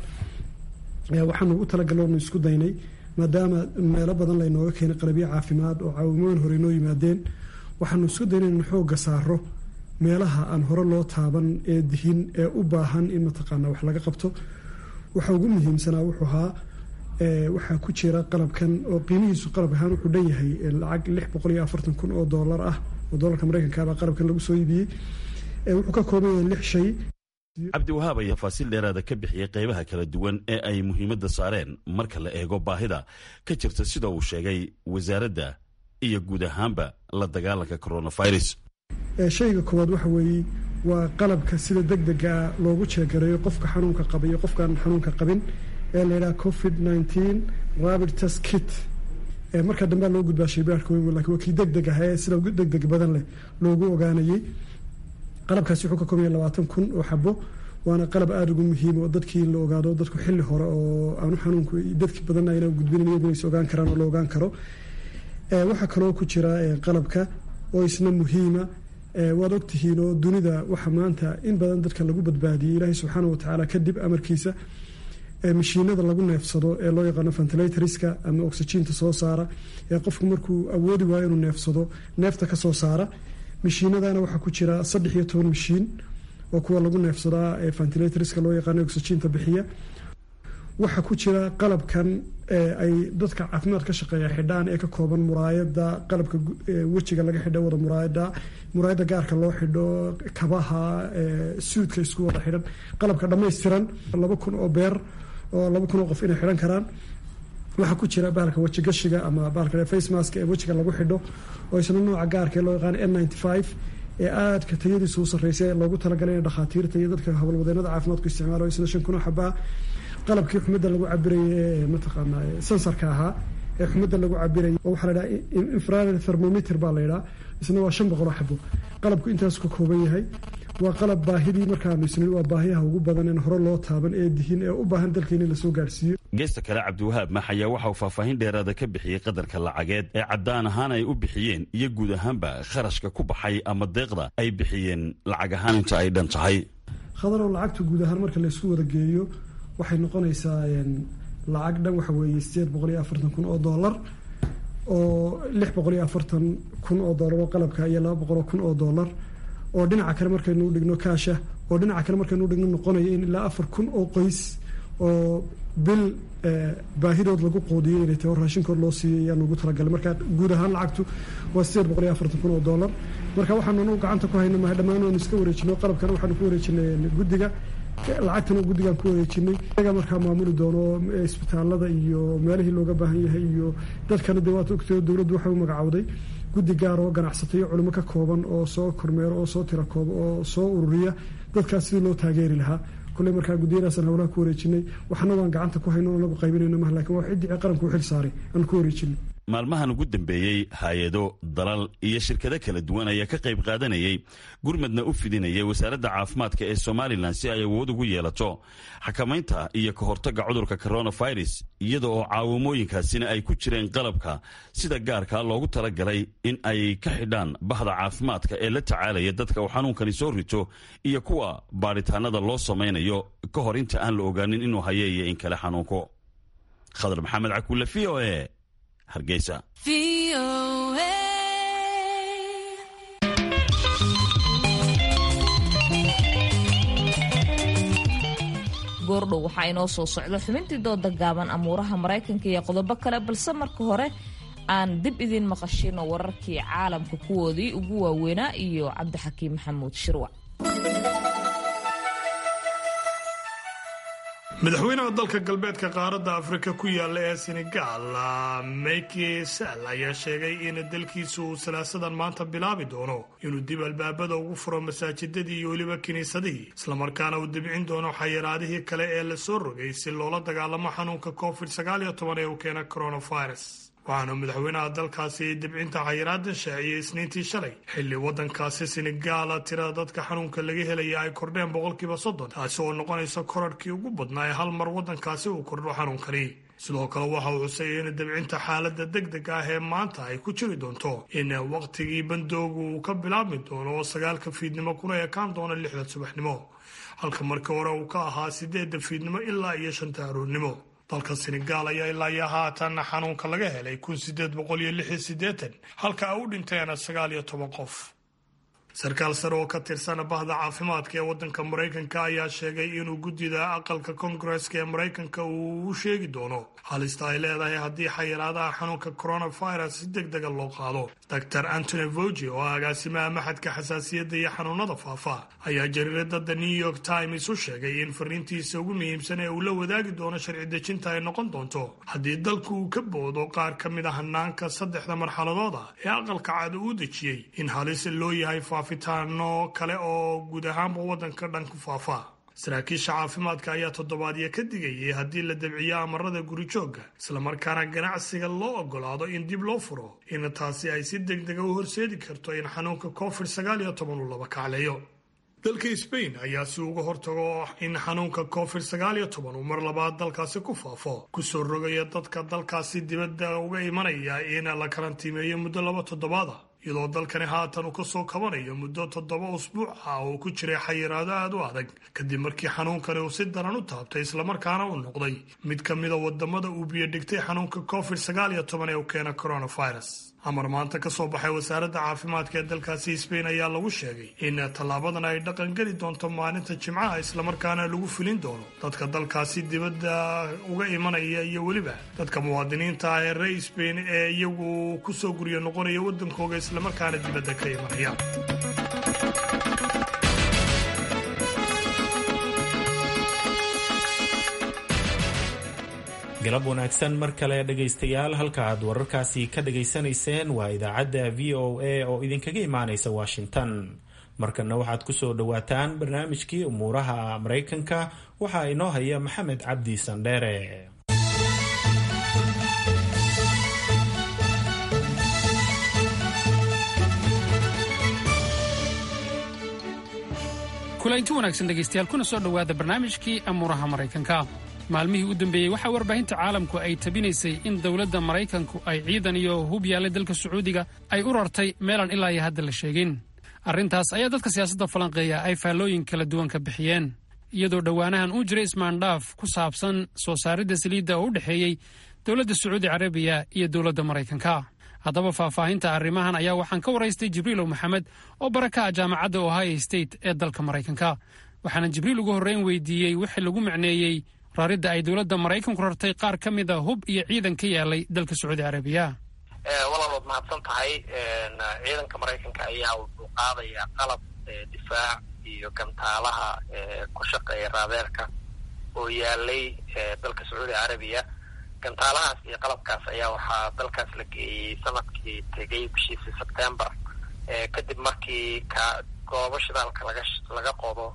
waxaanu ugu talagalonu isku daynay maadaama meelo badan laynooga keenay qalabyo caafimaad oo caawimooyin hore inoo yimaadeen waxaanu isku daynay in xooga saaro meelaha aan hore loo taaban ee dihin ee u baahan in mataqaana wax laga qabto waxa ugu muhiimsanaa wuxuu ahaa waxaa ku jira qalabkan oo qiimihiisu qalab ahaan wuxuu dhan yahay lacag lix boqol iyo afartan kun oo doolar ah oo doolarka mareykankaabaa qalabkan lagu soo iibiyey wuxuu ka kooban yahay lix shay cabdiwahaab ayaa faasiil dheeraada ka bixiyey qaybaha kala duwan ee ay muhiimadda saareen marka la eego baahida ka jirta sida uu sheegay wasaaradda iyo guud ahaanba la dagaalanka coronavirus shayga koowaad waxa weeye waa qalabka sida deg dega loogu jeegareeyo qofka xanuunka qaba iyo qofkaan xanuunka qabin ee la yidhaha covid nineteen rabid test kit marka dambea loo gudbaa shaybaarka weyn lakin waa kii deg deg ah ee sida ugu deg deg badan leh loogu ogaanayay qalabkaasi wuxuu ka koobanya labaatan kun oo xabo waana qalab aada ugu muhiim oo dadkii in la ogaado dadku xilli hore oo aanu xanuunku dadki badanna ayna gudbinin iyaguna is ogaan karaan oo la ogaan karo waxaa kaloo ku jira qalabka oo isna muhiima waad ogtihiin oo dunida waxa maanta in badan dadka lagu badbaadiyey ilaahay subxaana watacaala kadib amarkiisa mashiinada lagu neefsado ee loo yaqaano ventilatorska ama oxygiinta soo saara ee qofku markuu awoodi waayo inuu neefsado neefta kasoo saara mashiinadana waxaa ku jira saddex iyo toban mashiin oo kuwa lagu neefsadaa ee ventilatorska loo yaqaano oxygiinta bixiya waxaa ku jira qalabkan ay dadka caafimaad ka shaqeeya xidhaan ee ka kooban muraayada qalabka wejiga laga xidho wada muraayada muraayada gaarka loo xidho kabaha suudka isku wada xidhan qalabka dhammaystiran laba kun oo beer oo laba kun oo qof inay xidhan karaan waxaa ku jira bahalka wejigashiga ama bahalka face mask ee wejiga lagu xidho oo isna nooca gaarka ee loo yaqaan n ninety five ee aadka tayadiisa u sarreysay ee loogu talagalay in dhakhaatiirta iyo dadka howlwadeenada caafimaadku isticmaalo isna shan kun oo xabaa qalabkii xumadda lagu cabirayay ee mataqaana sensarka ahaa ee xumadda lagu cabirayay oo waxaa la yidhaha infrared thermometer baa la yidhaha isna waa shan boqol oo xabo qalabku intaas ka kooban yahay waa qalab baahidii markaanu isnin waa baahiyaha ugu badan in hore loo taaban ee dihin ee u baahan dalkeena in lasoo gaarhsiiyo geesta kale cabdiwahaab max ayaa waxa uu faahfaahin dheeraada ka bixiyey qadarka lacageed ee caddaan ahaan ay u bixiyeen iyo guud ahaanba kharashka ku baxay ama deeqda ay bixiyeen lacag ahaan inta ay dhan tahay khadarow lacagtu guud ahaan marka laysku wada geeyo waxay noqonaysaa lacag dhan waxa weeye sideed boqol iyo afartan kun oo dollar oo lix boqol iyo afartan kun oo dollar oo qalabka iyo laba boqol oo kun oo dollar oo dhinaca kale markaynu dhigno kaasha oo dhinaca kale markaynu dhigno noqonaya in ilaa afar kun oo qoys oo bil baahidood lagu qoodiyo inay tahay oo raashinkood loo siiyo ayaan ugu talagalay marka guud ahaan lacagtu waa sideed boqol iyo afartan kun oo dollar marka waxaanu anagu gacanta ku hayna maha dhammaan waanu iska wareejino qalabkana waxaanu ku wareejinay guddiga lacagtana guddigaan ku wareejinay iyaga markaa maamuli doono isbitaalada iyo meelihii looga baahan yahay iyo dadkana dee waad ogtay dowladdu waxay u magacowday guddi gaar oo ganacsato iyo culimo ka kooban oo soo kormeero oo soo tira kooba oo soo ururiya dadkaas sidii loo taageeri lahaa kulley markaa guddiyadaasaan howlaha ku wareejinay waxna waan gacanta ku hayno anagu qaybinayno mah lakin waa ciddii qaranku u xil saaray aan ku wareejinay maalmahan ugu dambeeyey hay-ado dalal iyo shirkado kala duwan ayaa ka qayb qaadanayay gurmadna u fidinayay wasaaradda caafimaadka ee somalilan si ay awood ugu yeelato xakamaynta iyo ka hortagga cudurka coronavirus iyada oo caawimooyinkaasina ay ku jireen qalabka sida gaarkaa loogu talagalay in ay ka xidhaan bahda caafimaadka ee la tacaalaya dadka uu xanuunkani soo rito iyo kuwa baadhitaanada loo samaynayo ka hor inta aan la ogaanin inuu haye iyo in kale xanuunko khadar maxamed cakuule v o e hargeysa goordhow waxaa inoo soo socda xubintii dooda gaaban amuuraha maraykanka iyo qodobo kale balse marka hore aan dib idiin maqashino wararkii caalamka kuwoodii ugu waaweynaa iyo cabdixakiim maxamuud shirwac madaxweynaha dalka galbeedka qaaradda afrika ku yaala ee senegaal maki sall ayaa sheegay in dalkiisu uu salaasadan maanta bilaabi doono inuu dib albaabada ugu furo masaajidadii iyo weliba kiniisadihii islamarkaana uu dibcin doono xayiraadihii kale ee lasoo rogay si loola dagaalamo xanuunka covid sagaaliyo toban ee uu keena coronavirus waxaana madaxweynaha dalkaasi dibcinta xayiraada shaaciyey isniintii shalay xilli waddankaasi senegaala tirada dadka xanuunka laga helaya ay kordheen boqolkiiba soddon taasi oo noqonaysa korarhkii ugu badnaa ee hal mar waddankaasi uu kordho xanuunkani sidoo kale waxa uu xusayay in dibcinta xaaladda deg deg ah ee maanta ay ku jiri doonto in wakhtigii bandoogu uu ka bilaabmi doono oo sagaalka fiidnimo kuna ekaan doono lixda subaxnimo halka markii hore uu ka ahaa sideedda fiidnimo ilaa iyo shanta aroornimo dalka senegaal ayaa ilaa iyo haatan xanuunka laga helay kun sideed boqol iyo lix iyo siddeetan halka ay u dhinteen sagaal iyo toban qof sarkaal sare oo ka tirsan bahda caafimaadka ee waddanka maraykanka ayaa sheegay inuu guddida aqalka kongareska ee maraykanka uu u sheegi doono halista ay leedahay haddii xayiraadaha xanuunka coronavirus si deg dega loo qaado dor antony vogi oo agaasimaha maxadka xasaasiyadda iyo xanuunada faafa ayaa jariirada the new york times u sheegay in fariintiisa ugu muhiimsan ee uu la wadaagi doono sharci dejinta ay noqon doonto haddii dalku uu ka boodo qaar ka mid a hanaanka saddexda marxaladood ah ee aqalka cad uu dejiyey in halis loo yahay faafitaano kale oo guud ahaanba waddanka dhan ku faafa saraakiisha caafimaadka ayaa toddobaadyo ka digayay haddii la dabciyo amarada guri joogga islamarkaana ganacsiga loo ogolaado in dib loo furo in taasi ay si deg dega u horseedi karto in xanuunka covid sagaal iyo toban uu laba kacleeyo dalka sbain ayaa si uga hortago in xanuunka covid sagaal iyo toban uu mar labaad dalkaasi ku faafo kusoo rogaya dadka dalkaasi dibadda uga imanaya in la karantiimeeyo muddo laba toddobaada iyadoo dalkani haatan uu ka soo kabanayo muddo toddoba usbuuc ah oo ku jiray xayiraado aad u adag kadib markii xanuunkani uu si daran u taabtay islamarkaana uu noqday mid ka mida wadamada uu biyodhigtay xanuunka covid sagaal iyo toban ee uu keena coronavirus amar maanta ka soo baxay wasaaradda caafimaadka ee dalkaasi sbain ayaa lagu sheegay in tallaabadan ay dhaqan geli doonto maalinta jimcaha islamarkaana lagu filin doono dadka dalkaasi dibadda uga imanaya iyo weliba dadka muwaadiniinta ah ee rey sbain ee iyagu kusoo guryo noqonaya waddankooga islamarkaana dibadda ka imanaya galab wanaagsan mar kale dhegaystayaal halka aad wararkaasi ka dhagaysanayseen waa idaacadda v o a oo idinkaga imaanaysa washington markana waxaad ku soo dhowaataan barnaamijkii umuuraha maraykanka waxaa inoo haya maxamed cabdi sandheere kulanti wanaagsan dhegaystayaal kuna soo dhowaada barnaamijkii amuuraha maraykanka maalmihii u dambeeyey waxaa warbaahinta caalamku ay tabinaysay in dowladda maraykanku ay ciidan iyo hub yaallay dalka sacuudiga ay u rartay meelaan ilaa iyo hadda la sheegin arrintaas ayaa dadka siyaasadda falanqeeya ay faallooyin kala duwan ka bixiyeen iyadoo dhowaanahan uu jiray ismaandhaaf ku saabsan soo saaridda saliidda oo u dhexeeyey dowladda sacuudi carabiya iyo dowladda maraykanka haddaba faahfaahinta arrimahan ayaa waxaan ka waraystay jibriilow maxamed oo baraka ah jaamacadda ohio state ee dalka maraykanka waxaana jibriil ugu horreyn weydiiyey wixii lagu macneeyey raridda ay dowladda maraykanku rartay qaar ka mid a hub iyo ciidan ka yaalay dalka sacuudi carabiya walaalood mahadsan tahay ciidanka maraykanka ayaa wuxuu qaadayaa qalab difaac iyo gantaalaha ku shaqeeya raadeerka oo yaalay dalka sacuudi carabiya gantaalahaas iyo qalabkaas ayaa waxaa dalkaas la geeyey sanadkii tegay bishiisii sebtembar kadib markii ka goobo shidaalka laga laga qodo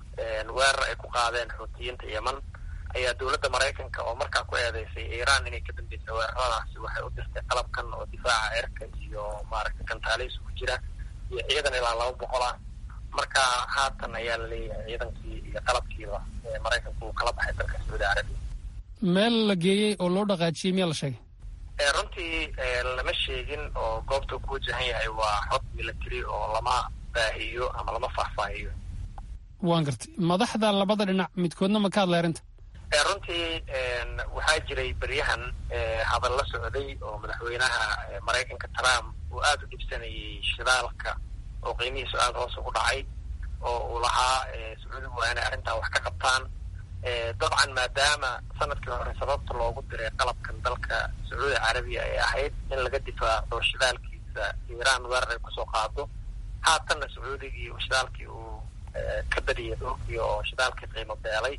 weerar ay ku qaadeen xuutiyiinta yeman ayaa dowladda maraykanka oo markaa ku eedeysay iiraan inay ka dambeysay weeraradaasi waxay u dirtay qalabkan oo difaaca cirka iyo maaragtay gantaalihiis ku jira iyo ciidan ilaa laba boqol ah marka haatan ayaa la leeyahay ciidankii iyo qalabkiiba maraykanku uu kala baxay dalka sacuudi carabiya meel la geeyey oo loo dhaqaajiyey miyaa la sheegay runtii lama sheegin oo goobta ku wajahan yahay waa xod military oo lama baahiyo ama lama faahfaahiyo waan gartay madaxda labada dhinac midkoodna ma ka hadlay arrinta runtii waxaa jiray beryahan hadal la socday oo madaxweynaha maraykanka trump uu aada u dhibsanayay shidaalka oo qiimihiisu aada hoos ugu dhacay oo uu lahaa sacuudigu waa inay arrintaa wax ka qabtaan dabcan maadaama sanadkii hore sababta loogu diray qalabkan dalka sacuudi carabiya ay ahayd in laga difaaco shidaalkiisa iiraan weerar ay kusoo qaado haatanna sacuudigii shidaalkii uu ka badiyay dhulkii oo shidaalkii qiimo beelay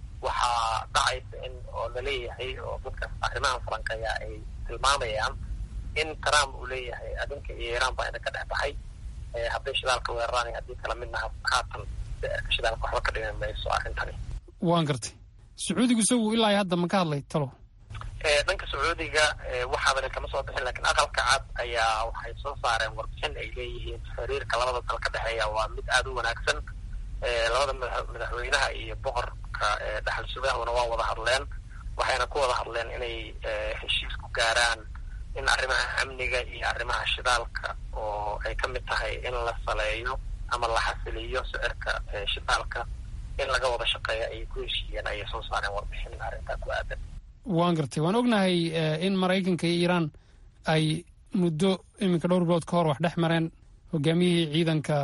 waxaa dhacaysa in oo laleeyahay oo dadka arrimahan falanqeeya ay tilmaamayaan in trump uu leeyahay adinka iyo iiraan baa idinka dhex baxay hadday shidaalka weeraraan iyo haddii kala midna haatan shidaalka waxba ka dhimi mayso arrintani waan gartay sacuudigu isagu ilaa hadda ma ka hadlay talo dhanka sacuudiga waxaabana kama soo bixin lakiin aqalka cad ayaa waxay soo saareen warbixin ay leeyihiin xiriirka labada dal ka dhexeeya waa mid aada u wanaagsan labada madaxweynaha iyo boqorka dhaxal sugahuna waa wada hadleen waxayna ku wada hadleen inay heshiis ku gaaraan in arrimaha amniga iyo arrimaha shidaalka oo ay ka mid tahay in la saleeyo ama la xasiliyo sicirka shidaalka in laga wada shaqeeyo ayay ku heshiiyeen ayay soo saareen warbixin arrintaa ku aadan waan gartay waan ognahay in maraykanka iyo iiraan ay muddo iminka dhowr bilood ka hor wax dhex mareen hogaamiyihii ciidanka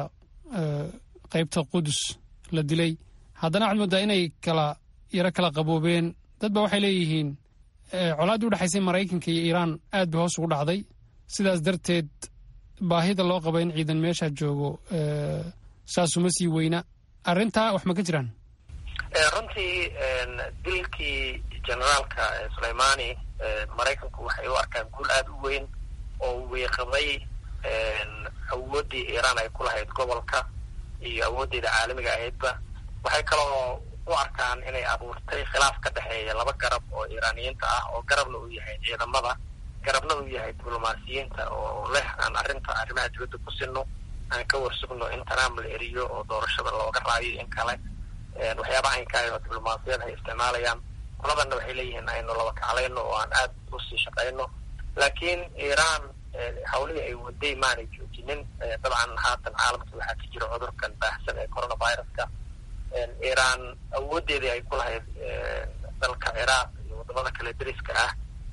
qaybta qudus la dilay haddana waxaad moodaa inay kala yaro kala qaboobeen dad ba waxay leeyihiin colaaddii udhexaysay maraykanka iyo iiraan aad bay hoos ugu dhacday sidaas darteed baahida loo qaba in ciidan meesha joogo saasuma sii weyna arrintaa wax ma ka jiraan runtii dilkii generaalka suleimani maraykanku waxay u arkaan guul aada u weyn oo wiiqday awooddii iiraan ay ku lahayd gobolka iyo awooddeeda caalamiga ahaydba waxay kaloo u arkaan inay abuurtay khilaaf ka dhexeeya laba garab oo iiraaniyiinta ah oo garabna uu yahay ciidamada garabna uu yahay diblomaasiyiinta oo leh aan arrinta arrimaha dibadda ku sinno aan ka warsugno in trump la eriyo oo doorashada looga raayo in kale waxyaabaha aynkaay oo diblomaasiyad ay isticmaalayaan qoladanna waxay leeyihiin aynu laba kaclayno oo aan aada usii shaqayno laakiin iiraan hawlihii ay waday maanay joojinin dabcan haatan caalamka waxaa ka jira cudurkan baahsan ee coronaviruska iiraan awoodeedii ay ku lahayd dalka ciraaq iyo wadamada kale deriska ah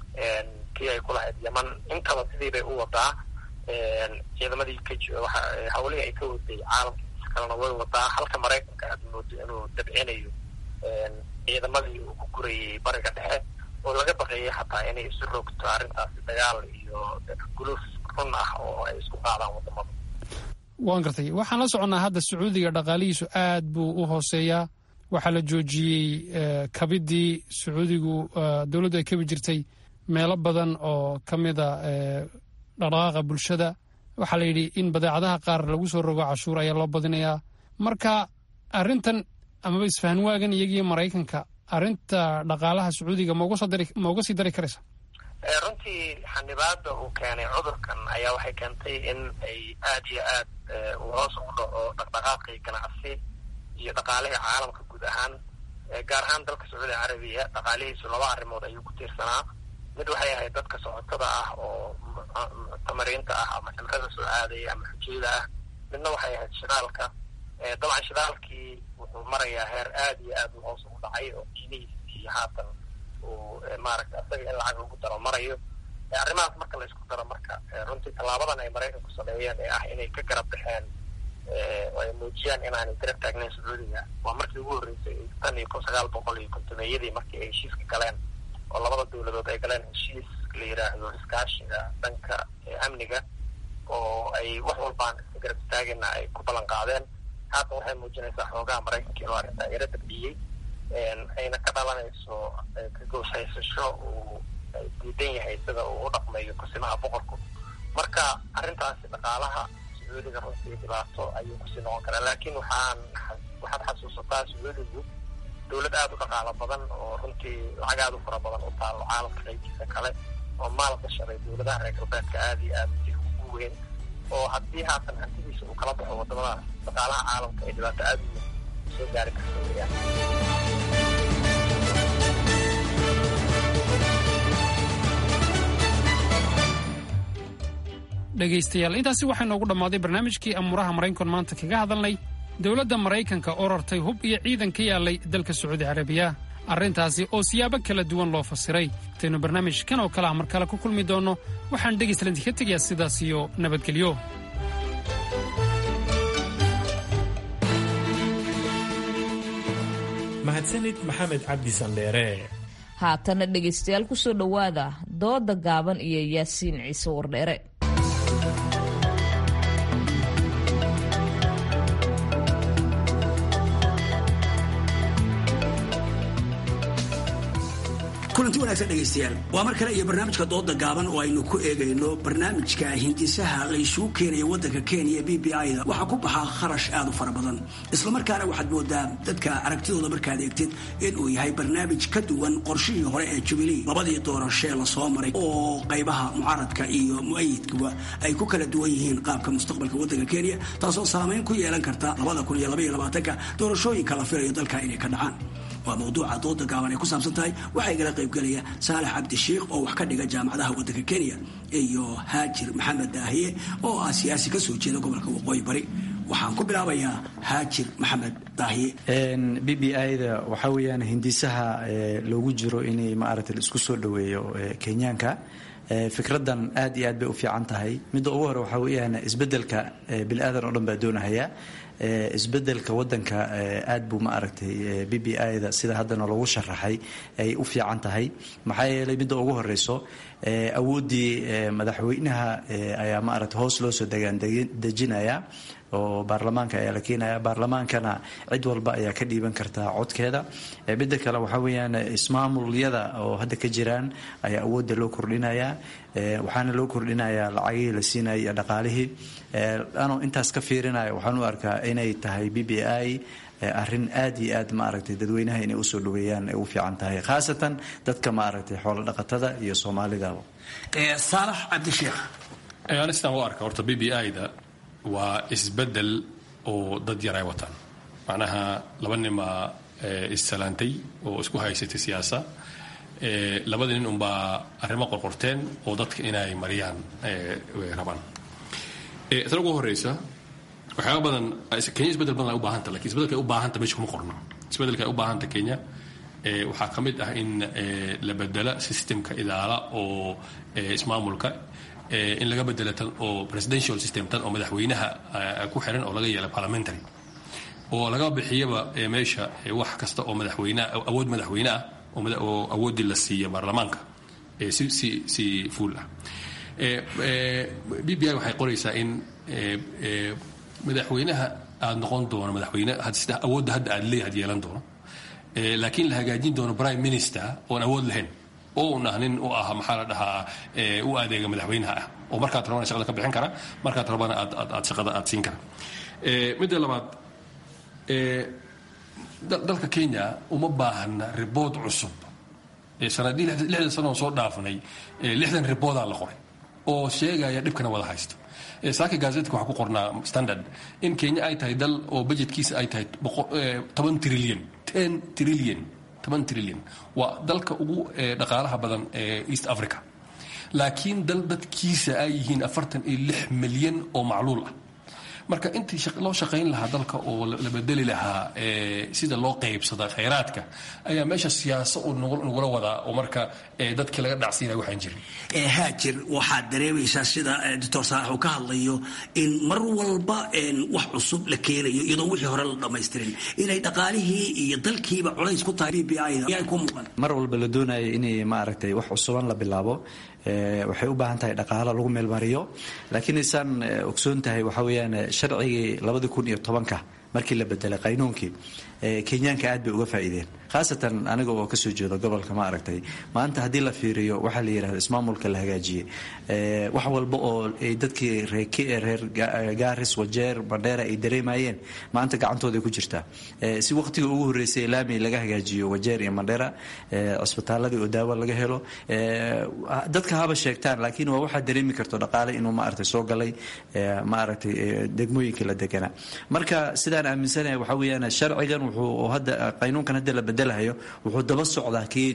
kii ay ku lahayd yeman intaba sidii bay u wadaa ciidamadii ka hawlihii ay ka waday caalamkiisa kalena way wadaa halka maraykanka aad moodo inuu dabcinayo ciidamadii uu ku gurayay bariga dhexe oo laga baqeeyay xataa inay isu rogto arrintaasi dagaal iyo guluuf run ah oo ay isku qaadaan wadamada waan gartay waxaan la soconnaa hadda sacuudiga dhaqaalihiisu aad buu u hooseeyaa waxaa la joojiyey kabidii sacuudigu dowladdu ay kabi jirtay meelo badan oo ka mida dhaqdhaqaaqa bulshada waxaa la yidhi in badeecadaha qaar lagu soo rogo cashuur ayaa loo badinayaa marka arrintan amaba isfahan waagan iyagiyo maraykanka arrinta dhaqaalaha sacuudiga ma uga sii dari karaysa runtii xanibaada uu keenay cudurkan ayaa waxay keentay in ay aada iyo aad uu hoos ugu dhaco dhaqdhaqaaqii ganacsi iyo dhaqaalihii caalamka guud ahaan gaar ahaan dalka sacuudi carabiya dhaqaalihiisu laba arrimood ayuu ku tiirsanaa mid waxay ahayd dadka socotada ah oo tamariinta ah ama cimrada soo aadaya ama xujiyada ah midna waxay ahayd shidaalka dabcan shidaalkii wuxuu marayaa heer aada iyo aad u hoos ugu dhacay oo qiimihiisii haatan uu maaragta isaga in lacag lagu daro marayo arrimahaas marka la isku daro marka runtii tallaabadan ay maraykanku sameeyeen ee ah inay ka garab baxeen oo ay muujiyaan inaanay garab taagnayn sacuudiga waa markii ugu horreysay tan iyo kun sagaal boqol iyo kontomeeyadii markii ay heshiiska galeen oo labada dowladood ay galeen heshiis la yidhaahdo iskaashiga dhanka amniga oo ay wax walbaan iska garab istaagina ay ku ballan qaadeen haatan waxay muujinaysaa xoogaha maraykanka inuu arrintaa yaro dabciyey ayna ka dhalanayso ka gooshaysasho uu diidan yahay sida uu u dhaqmayo kusimaha boqorku marka arrintaasi dhaqaalaha sacuudiga runtii dhibaato ayuu kusii noqon karaa laakiin waxaan waxaad xasuusataa sacuudigu dowlad aada u dhaqaalo badan oo runtii lacag aada u fara badan u taalo caalamka qaybiisa kale oo maal gashaday dowladaha reer galbeedka aada iyo aada si ugu weyn oo haddii haatan hantidiisa uu kala baxo wadamadaas dhaqaalaha caalamka ay dhibaato aada u weyn soo gaari karta weyaan dhegaystayaal intaasi waxaa noogu dhammaaday barnaamijkii amuuraha maraykanku maanta kaga hadalnay dowladda maraykanka oo rartay hub iyo ciidan ka yaallay dalka sacuudi carabiya arrintaasi oo siyaabo kala duwan loo fasiray intaynu barnaamijkan oo kale ah mar kale ku kulmi doonno waxaan dhegaystalanti ka tegayaa sidaas iyo nabadgelyo mahadsanid maxamed cabdi sandheere haatana dhegaystayaal ku soo dhowaada dooda gaaban iyo yaasiin ciise wardheere kulanti wanaagsan dhegaystayaal waa mar kale iyo barnaamijka dooda gaaban oo aynu ku eegayno barnaamijka hindisaha laysugu keenaya waddanka kenya b b i da waxaa ku baxaa kharash aad u fara badan islamarkaana waxaad moodaa dadka aragtidooda markaad eegtid inuu yahay barnaamij ka duwan qorshihii hore ee jubilee labadii doorashee lasoo maray oo qaybaha mucaaradka iyo mu-ayidkuba ay ku kala duwan yihiin qaabka mustaqbalka waddanka kenya taasoo saamayn ku yeelan karta labada kun iyo labaiyo labaatanka doorashooyinka la filayo dalka inay ka dhacaan waa mawduuca dooda gaaban ay ku saabsan tahay waxaa igala qaybgelaya saalax cabdishiikh oo wax ka dhiga jaamacadaha waddanka kenya iyo haajir maxamed daahiye oo ah siyaasi ka soo jeeda gobolka waqooyi bari waxaan ku bilaabayaa haajir maxamed daahiye b b i da waxaa weeyaan hindisaha loogu jiro inay maaragtay la isku soo dhoweeyo kenyaanka fikradan aad iyo aad bay u fiican tahay midda ugu hore waxaa weeyaan isbedelka bini aadan oo dhan baa doonahaya isbedelka wadanka aad buu ma aragtay b b i da sida haddana lagu sharaxay ay u fiican tahay maxaa yeelay midda ugu horeyso awooddii madaxweynaha ayaa ma aragtay hoos loo soo degaan dejinaya oo baarlamaanka ayaa la keenaya baarlamaankana cid walba ayaa ka dhiiban kartaa codkeeda midda kale waxaa weeyaan ismaamulyada oo hadda ka jiraan ayaa awoodda loo kordhinayaa waxaana loo kordhinayaa lacagihii la siinaya iyo dhaqaalihii anoo intaas ka fiirinaya waxaan u arkaa inay tahay b b i arrin aad iyo aad maaragtay dadweynaha inay usoo dhaweeyaan ay u fiican tahay khaasatan dadka maaragtay xoolo dhaqatada iyo soomaalidaba saalax cabdisheekh anistaan u arka horta b b i da waa isbedel oo dad yar ay wataan macnaha laba nimaa issalaantay oo isku haysatay siyaasa labada nin unbaa arrimo qorqorteen oo dadka inay mariyaan rabaan tan ugu horeysa waxyaaba badan kenya isbedel badan ay u baahanta lakin isbedelka ay u baahanta meesha kuma qorno isbedelka ay u baahanta kenya waxaa ka mid ah in la bedela systemka idaala oo ismaamulka in laga bedela tan oo presidential system tan oo madaxweynaha ku xiran oo laga yeela parliamentary oo laga bixiyaba meesha wax kasta oo madaxweyneah awood madaxweyne ah oo awooddii la siiya baarlamaanka si si si fuul ah b b i waxay qoraysaa in madaxweynaha aada noqon doono madaxweyne sida awoodda hadda aad leeyahay ad yeelan doono laakiin la hagaajin doono prime minister oon awood lahayn oo un ah nin u ah maxaa la dhahaa u adeega madaxweynaha ah oo markaad rabana shaqada ka bixin kara markaad rabana aad aad aad shaqada aad siin kara midda labaad dalka kenya uma baahna ribood cusub sanadii lixdan sano oo soo dhaafnay lixdan riboodaa la qoray oo sheegaya dhibkana wada haysto saaka gazetka waxaa ku qornaa standard in kenya ay tahay dal oo budgetkiisa ay tahay toban trillion ten trillion toban trillion waa dalka ugu dhaqaalaha badan ee east africa laakiin dal dadkiisa ay yihiin afartan iyo lix milyan oo macluul ah marka intii loo shaqayn lahaa dalka oo la bedeli lahaa sida loo qaybsada khayraadka ayaa meesha siyaasa uu nagula wadaa oo marka dadkii laga dhacsiinaya waxaan jirin haajir waxaad dareemaysaa sida doctor saalax uu ka hadlayo in mar walba wax cusub la keenayo iyadoo wixii hore la dhammaystirin inay dhaqaalihii iyo dalkiiba culays ku tahay b b i ku muuqan mar walba la doonayo inay maaragtay wax cusuban la bilaabo waxay u baahan tahay dhaqaalo lagu meelmariyo laakiin isaan ogsoon tahay waxaa weeyaan sharcigii labadi kun iyo tobanka markii la bedelay qaynuunkii kenyaanka aad bay uga faa'iideen khaasatan aniga oo kasoo jeedo gobolka ma aragtay maanta haddii la fiiriyo waxaa la yidhahda ismaamulka la hagaajiyey wax walba oo dadkii reer gaaris wajeer bandheera ay dareemayeen maanta gacantooday ku jirtaa si waqtiga ugu horreysay laami laga hagaajiyo wajeer iyo mandheera cisbitaaladii oo daawo laga helo dadka haba sheegtaan laakiin waa waxaa dareemi karto dhaqaale inuu maaragtay soo galay maaragtay degmooyinkii la deganaa marka sidaan aaminsanahay waxaa weeyaan sharcigan wuxuu hadda qaynuunkan hadda la bedelahayo wuxuu daba socdaa kii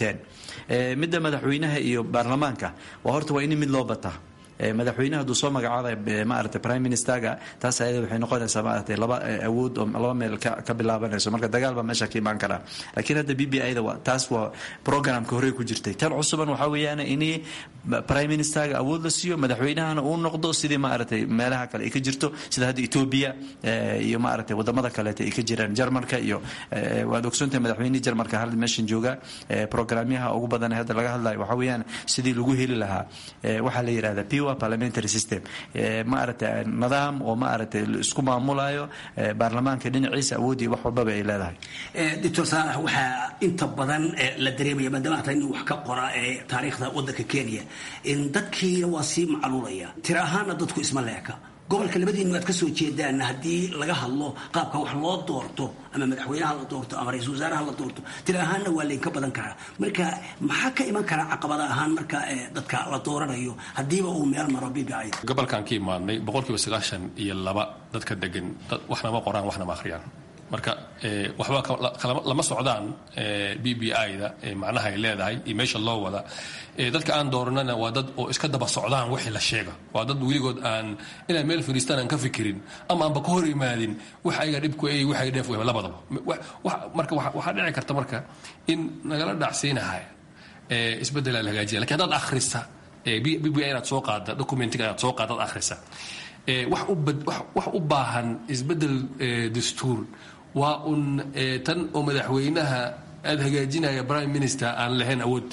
midda madaxweynaha iyo baarlamaanka waa horta waa in mid loo bataa madaxweynaha hadduu soo magacaabay maaragtay prime ministerga taas ayada waxay noqonaysaa maaragtay laba awood oo laba meel ka bilaabanayso marka dagaal baa meesha ka imaan karaa laakiin hadda b b i da taas waa programka horey ku jirtay tan cusuban waxaa weeyaan in prime ministerga awood la siiyo madaxweynahana uu noqdo sidii maaragtay meelaha kale ay ka jirto sida hadda ethiopia iyo maaragtay wadamada kaleeta ay ka jiraan jarmalka iyo waad ogsoontahay madaxweynihii jarmalka hal meeshan jooga programyaha ugu badan hadda laga hadlayo waxaa weeyaan sidii lagu heli lahaa waxaa la yidhahda pure parliamentary system maaragtay nidaam oo maaragtay isku maamulayo baarlamaanka dhinaciisa awoodii wax walbaba ay leedahay doctor saalax waxaa inta badan la dareemaya maadaama hata inuu wax ka qora ee taariikhda waddanka kenya in dadkiina waa sii macluulaya tira ahaana dadku isma leeka gobolka labadiinu aad ka soo jeedaan haddii laga hadlo qaabka wax loo doorto ama madaxweynaha la doorto ama ra-iisul wasaaraha la doorto tira ahaanna waa laynka badan karaa marka maxaa ka iman karaa caqabada ahaan marka dadka la dooranayo haddiiba uu meel maro b b i gobolkan ka imaadnay boqolkiiba sagaashan iyo laba dadka degan waxna ma qoraan waxna ma akhriyaan marka waxba lama socdaan b b i-da macnaha ay leedahay iyo meesha loo wada dadka aan dooranana waa dad oo iska daba socdaan wixii la sheega waa dad weligood aan inay meel fadhiistaan aan ka fikirin ama aanba ka hor imaadin wax ayaga dhibku ay wax ay dheef wehba labadaba marka waxaa dhici karta marka in nagala dhacsiinahaya isbeddelaa la hagaajiya lakin haddaad akhrisa b b i inaad soo qaada documentiga inaad soo qaada ad akhrisa wax u baahan isbeddel dastuur waa un tan oo madaxweynaha aada hagaajinaya prime minister aan lahayn awood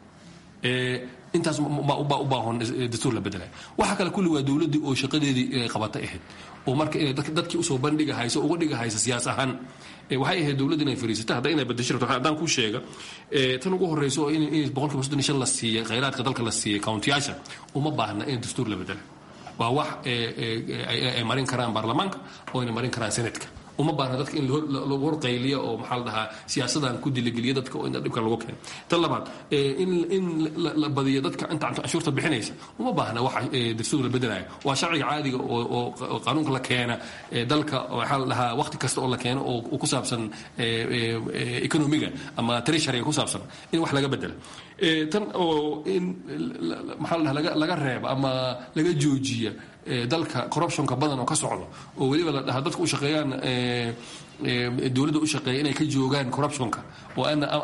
intaas baa u baahan dastuur la bedelay waxa kale kulli waa dowladdii oo shaqadeedii inay qabata ahayd oo marka inay dadkii usoo bandhigahayso uga dhigahaysa siyaas ahaan waxay ahayd dowladda inay fariisata hadda inay bedesho rabto haddaan kuu sheega tan ugu horreyso oo in boqolkiiba soddon iyo shan la siiyey khayraadka dalka la siiyey countiyaasha uma baahna in dastuur la bedela waa wax ay marin karaan baarlamaanka oo ayna marin karaan senatka uma baahna dadka in lagu horqayliyo oo maxaa la dhahaa siyaasadan ku diligeliya dadka oo inta dhibka lagu keeno tan labaad in in la badiyo dadka inta canshuurta bixinaysa uma baahna waxa dastuur la bedelayo waa sharciga caadiga oo qaanuunka la keena dalka waxaa la dhahaa waqti kasta oo la keeno oo ku saabsan economiga ama treasuryga ku saabsan in wax laga bedelo tan oo in maxaa la dhahaa laga reeba ama laga joojiya dalka corruptionka badan oo ka socdo oo weliba la dhahaa dadka u shaqeeyaan dowladda u shaqeeya inay ka joogaan corruptionka oo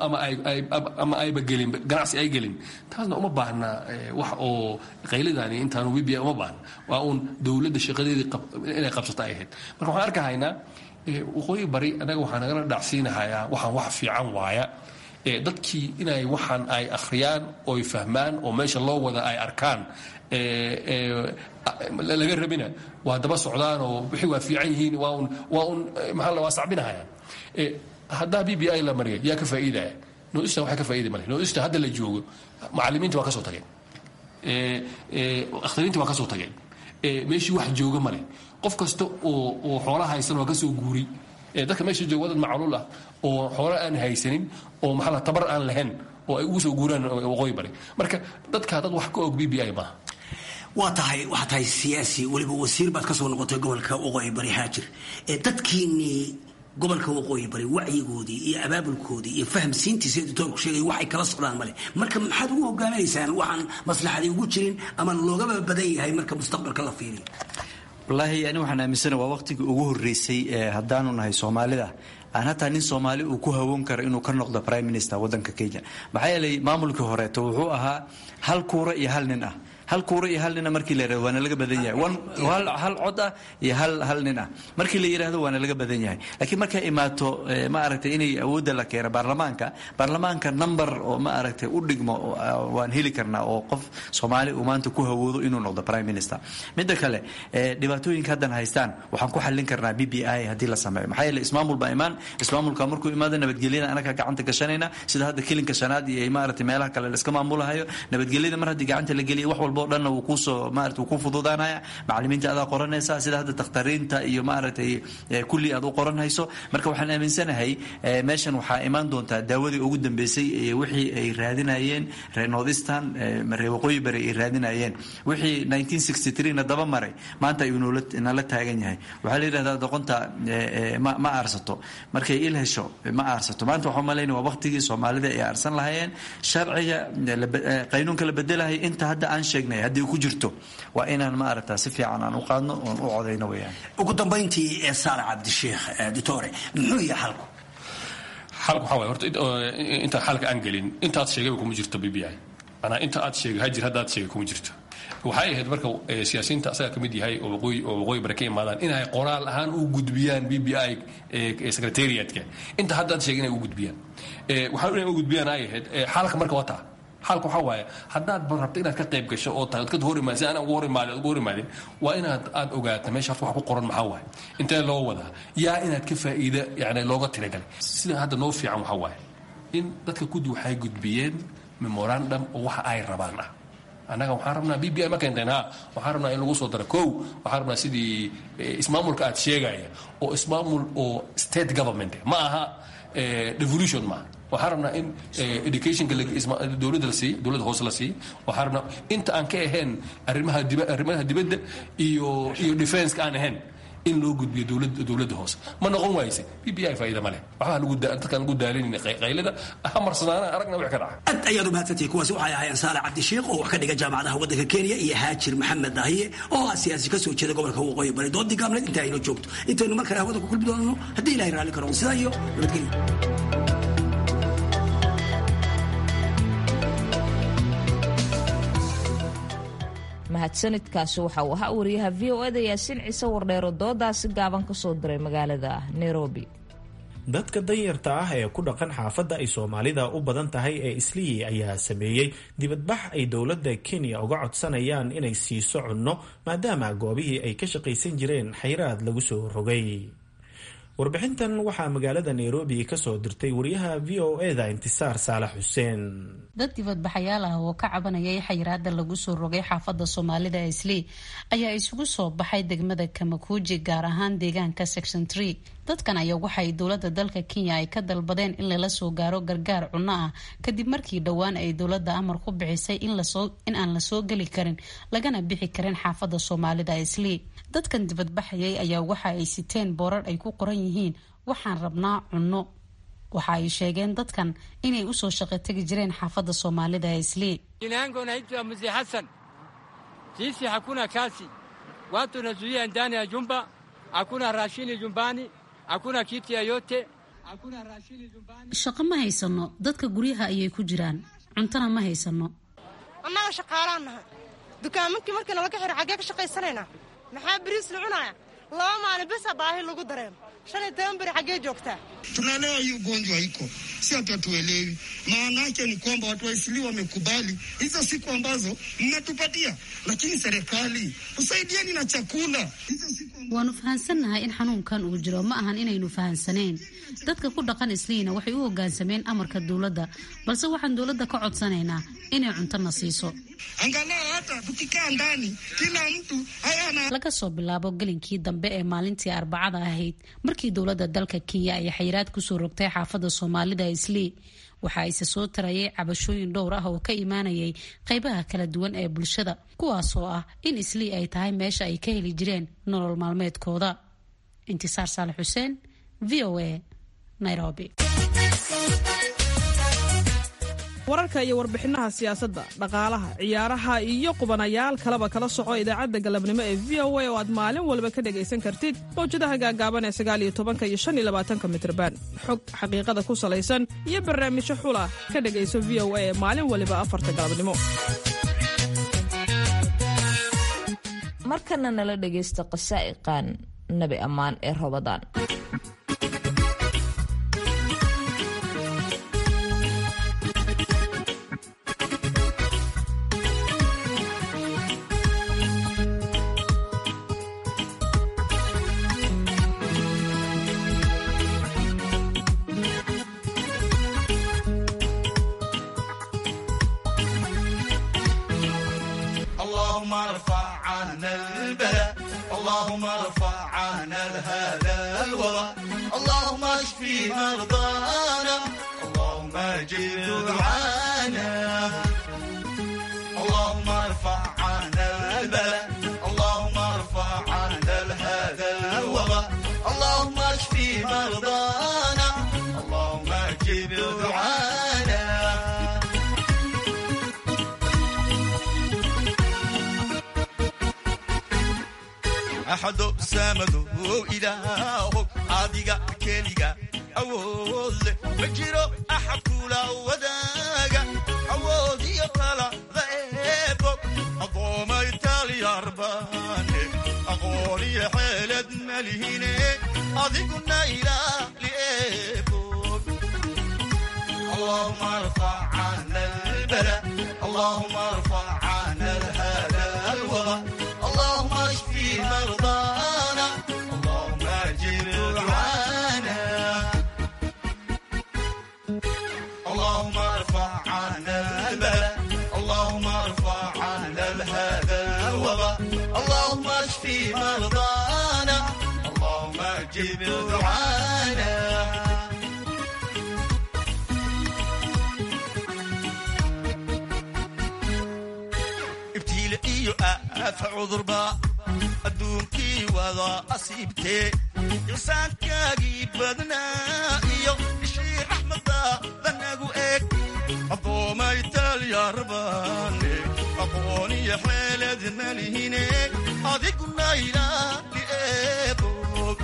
ama ayba gelin ganacsi ay gelin taasna uma baahna wax oo qaylidaani intaanu wibia uma baahna waa uun dowladda shaqadeedii inay qabsata ay ahayd marka waxaan arkahaynaa waqooyi bari anaga waxaa nagala dhacsiinahayaa waxaan wax fiican waaya dadkii inay waxaan ay akhriyaan oy fahmaan oo meesha loo wada ay arkaan laga rabina waa daba socdaan oo wixii waa fiican yihiin waa un waa un maxaa waa sacbinahayaan haddaa b b i la mariya yaa ka faa'iidaya noista waxay ka faa'iidi male noista hadda la joogo macallimiinta waa ka soo tageen akhtariinta waa ka soo tageen meeshii wax jooga male qof kasta oo oo xoola haysan waa ka soo guuri dadka meesha jooga wadad macluul ah oo xoolo aan haysanin oo maxaa la tabar aan lahayn oo ay ugu soo guuraan waqooyi bari marka dadka dad wax ka og b b i maaha waa tahay waxaa tahay siyaasi weliba wasiir baad ka soo noqotay gobolka waqooyi bari haajir dadkiinnii gobolka waqooyi bari wacyigoodii iyo abaabulkoodii iyo fahamsiintiisa editoorku sheegay waxay kala socdaan male marka maxaad ugu hogaaminaysaan waxaan maslaxadii ugu jirin ama loogaba badan yahay marka mustaqbalka la fiiriyo wallaahi ani waxaan aaminsana waa waqtigii ugu horreysay haddaanu nahay soomaalida aan hataa nin soomaali uu ku hawoon karo inuu ka noqdo prime minister waddanka kenya maxaa yeelay maamulkii horeeto wuxuu ahaa hal kuura iyo hal nin ah hal kuura iyo hal nina markii la yirahdo waana laga badan yahay hal cod ah iyo hal hal nin ah markii la yidhahdo waana laga badan yahay laakiin markay imaato ma aragtay inay awoodda la keeno baarlamaanka baarlamaanka number oo ma aragtay u dhigmo waan heli karnaa oo qof soomaali uu maanta ku hawoodo inuu noqdo prime minister midda kale dhibaatooyinka haddan haystaan waxaan ku xallin karnaa b b i haddii la sameeyo maxaa yeele ismaamul baa imaan ismaamulka markuu imaado nabadgelyada anaga gacanta gashanayna sida hadda kilinka shanaad iyo maaragtay meelaha kale la iska maamulahayo nabadgelyada mar haddii gacanta la geliyo wax walba o dhanna wuu kuusoo maarata wuu ku fududaanaya macallimiinta adaa qoranaysa sida hadda dakhtariinta iyo maaragtay kulli aad u qoranhayso marka waxaan aaminsanahay meeshan waxaa imaan doontaa daawadii ugu dambeysay wixii ay raadinayeen reer northeastern reer waqooyi bari ay raadinayeen wixii 1963 na daba maray maanta ayuu nala taagan yahay waxaa la yidhahdaa doqonta ma aarsato markay il hesho ma aarsato maanta waxaa malaynaya waa waqtigii soomaalida ay aarsan lahayeen sharciga qaynuunka la bedelahay inta hadda aan sheegnay haddii ku jirto waa inaan ma aragtaa si fiican aan u qaadno oon u codayno weyaan ugu dambayntii ee saale cabdisheekh ditore muxuu yahay xalku xalku waxaa waay horta intaan xalka aan gelin intaad sheegayba kuma jirto b b i manaa inta aad sheegay hajir hadda aad sheegay kuma jirto waxay ahayd marka siyaasiyiinta asaga ka mid yahay oo waqooyi oo waqooyi bare ka imaadaan inay qoraal ahaan u gudbiyaan b b i secretariatka inta hadda aad sheegay inay u gudbiyaan waxaa inay u gudbiyaan ay ahayd xalka marka waa taa xalka waxaa waaye haddaad rabto inaad ka qayb gasho oo taad ka hor imaad si aan ugu hor imaadin ugu hor imaadin waa inaad aad ogaato meesha horta wax ku qoran maxaa waaye intee loo wadaa yaa inaad ka faa'iida yani looga tiragalay sida hadda noo fiican waxaa waaye in dadka guddi waxay gudbiyeen memorandum oo waxa ay rabaan ah annaga waxaan rabnaa b b i ma keenteen ha waxaan rabnaa in lagu soo daro kow waxaan rabnaa sidii ismaamulka aad sheegaya oo ismaamul oo state government ma aha devolution maaha waxaan rabnaa in educationka dowladda la siiyo dowladda hoose la siiyo waxaan rabnaa inta aan ka ahayn arrimaha diba arrimaha dibadda iyo iyo defenska aan ahayn in loo gudbiyo dowladda dowladda hoose ma noqon waayse b b i faa'iida ma leh waxbaa lagu dadkaan lagu daalanayna qaylada hamarsanaana aragna wix ka dhaca aad ayaad u mahadsantihi kuwaasi waxay ahaayeen saale cabdisheekh oo wax ka dhiga jaamacadaha waddanka kenya iyo haajir maxamed dahiye oo ah siyaasi ka soo jeeda gobolka waqooyi bari doodii gaabneed inta ayno joogto intaynu mar kale hawada ku kulmi doonano haddii ilahay raalli karo sidaa iyo nabadgelyo mahadsanidkaasi waxa uu ahaa wariyaha v o eda yaasiin ciise wardheero doodaasi gaaban ka soo diray magaalada nairobi dadka danyarta ah ee ku dhaqan xaafadda ay soomaalida u badan tahay ee islii ayaa sameeyey dibadbax ay dowladda kenya uga codsanayaan inay siiso cunno maadaama goobihii ay ka shaqaysan jireen xayraad lagu soo rogay warbixintan waxaa magaalada nairobi ka soo dirtay wariyaha v o eda intisaar saalax xuseen dad dibadbaxayaal ah oo ka cabanayay xayiraada lagu soo rogay xaafadda soomaalida islii ayaa isugu soo baxay degmada kamakuuji gaar ahaan deegaanka section tree dadkan ayaa waxay dowladda dalka kenya ay ka dalbadeen in lala soo gaaro gargaar cunno ah kadib markii dhowaan ay dowladda amar ku bixisay in aan lasoo geli karin lagana bixi karin xaafadda soomaalida islii dadkan dibadbaxayay ayaa waxa ay siteen boorar ay ku qoran yihiin waxaan rabnaa cunno waxa ay sheegeen dadkan inay usoo shaqo tegi jireen xaafadda soomaalida ee islii Jina yangu naitwa Mzee Hassan. Sisi hakuna kazi, watu nazuia ndani ya jumba, hakuna rashini jumbani, hakuna kiti yoyote, hakuna rashini jumbani. shaqo ma haysano dadka guryaha ayay ku jiraan cuntona ma haysano annaga shaqaalaan nahay dukaamankii markii nalaga xiro xaggee ka shaqaysanaynaa maxaa beriis la cunaya laba maalin bisa baahi lagu dareemo shan iyo toban beri xaggee joogtaa Tunaelewa hii ugonjwa iko, si ati hatuelewi. Maana yake ni kwamba watu wa Isli wamekubali hizo siku ambazo mnatupatia, lakini serikali usaidieni na chakula. waanu fahansannahay in xanuunkan uu jiro ma ahan inaynu fahansaneen dadka ku dhaqan isliina waxay u hoggaansameen amarka dowladda balse waxaan dowladda ka codsanaynaa inay cuntona siiso Angalau hata tukikaa ndani, kila mtu hayana laga soo bilaabo gelinkii dambe ee maalintii arbacada ahayd markii dowladda dalka kenya ay xayiraad kusoo rogtay xaafadda soomaalida islii waxa ise soo tarayay cabashooyin dhowr ah oo ka imaanayay qaybaha kala duwan ee bulshada kuwaasoo ah in islii ay tahay meesha ay ka heli jireen nolol maalmeedkooda intisaar saalax xuseen v o a nairobi wararka iyo warbixinaha siyaasadda dhaqaalaha ciyaaraha iyo qubanayaal kaleba kala soco idaacadda galabnimo ee v o a oo aad maalin walba ka dhegaysan kartid mawjadaha gaagaaban ee sagaaliyo tobanka iyo shan iyo labaatanka mitrban xog xaqiiqada ku salaysan iyo barnaamijyo xula ka dhegayso v o a ee maalin waliba afarta galabnimo markana nala dhegaysta qasaa'iqan nabi ammaan ee robadaan اللهم ارفع عنا البلاء اللهم ارفع عنا هذا الوباء اللهم اشفي مرضانا اللهم اجب دعانا اللهم ارفع عنا البلاء اللهم ارفع عنا هذا الوباء اللهم اشفي مرضانا اللهم اجب دعانا axado saamadow ilaahow adiga keliga awood leh ma jiro axad kula wadaaga awood iyo talada eebo adoomay talyarbaane aqoon iyo xeelad malihine adiguna ilaali eebo اللهم ارفع عنا البلاء اللهم ارفع عنا هذا الوباء اللهم اشفي مرضانا اللهم اجب دعانا اللهم ارفع عنا البلاء اللهم ارفع عنا هذا الوباء اللهم اشفي مرضانا اللهم اجب دعانا ibtiile iyo aafa cudurba adduunkii wada asiibtee insaankaagii badnaa iyo ishii raxmadaada nagu eg addoomay talyarbaane aqoon iyo xeelad malihine adiguna ilaali eebog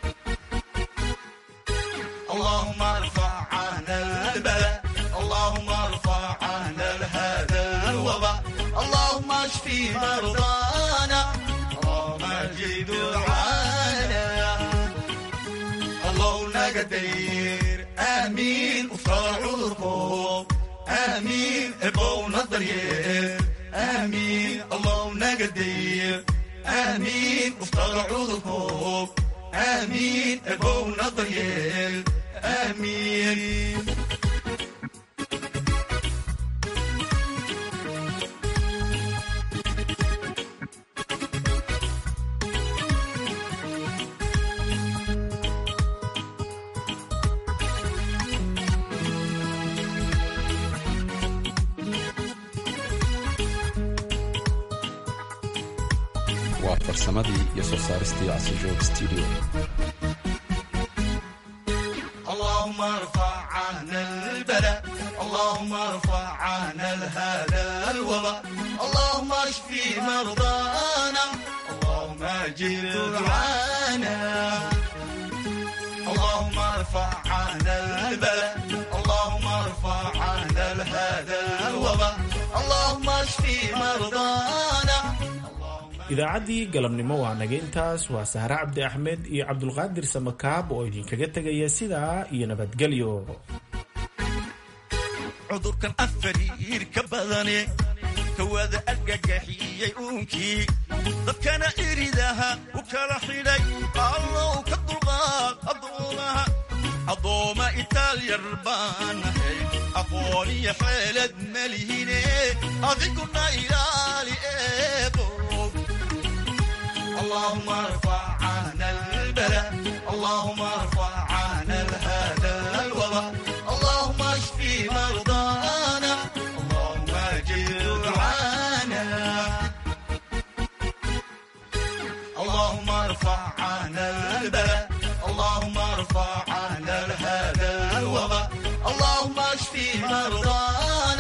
اللهم ارفع عنا البلاء اللهم ارفع عنا هذا الوباء اللهم اشفي مرضانا اللهم اجد دعانا اللهم نقدر امين وصار عذركم امين ابونا الضرير امين اللهم نقدر امين وصار عذركم امين ابونا الضرير امين waa farsamadii iyo soo saaristii casijoog studio اللهم ارفع عنا البلاء اللهم ارفع عنا هذا الوباء اللهم اشفي مرضانا اللهم اجب دعانا اللهم ارفع عنا البلاء اللهم ارفع عنا هذا الوباء اللهم اشفي مرضانا idaacaddii galabnimo waa naga intaas waa sahre cabdi axmed iyo cabdulqaadir samakaab oo idinkaga tegaya sidaa iyo nabadgelyo cudurkan afariir ka badane kawada argagaxiyey uunkii dadkana iridaha u kala xidhay allow ka dulqaad addoomaha addooma itaalyar baanahay aqoon iyo xeelad malihine adiguna ilaali eebo اللهم ارفع عنا البلاء اللهم ارفع عنا هذا الوباء اللهم اشفي مرضانا اللهم اجب دعانا اللهم ارفع عنا البلاء اللهم ارفع عنا هذا الوباء اللهم اشفي مرضانا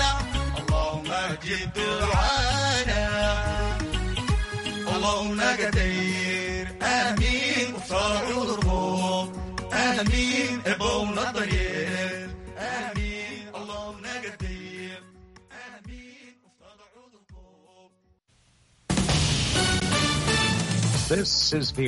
آمين وصار عذرهم آمين ابونا ضيف آمين اللهم قدير This is the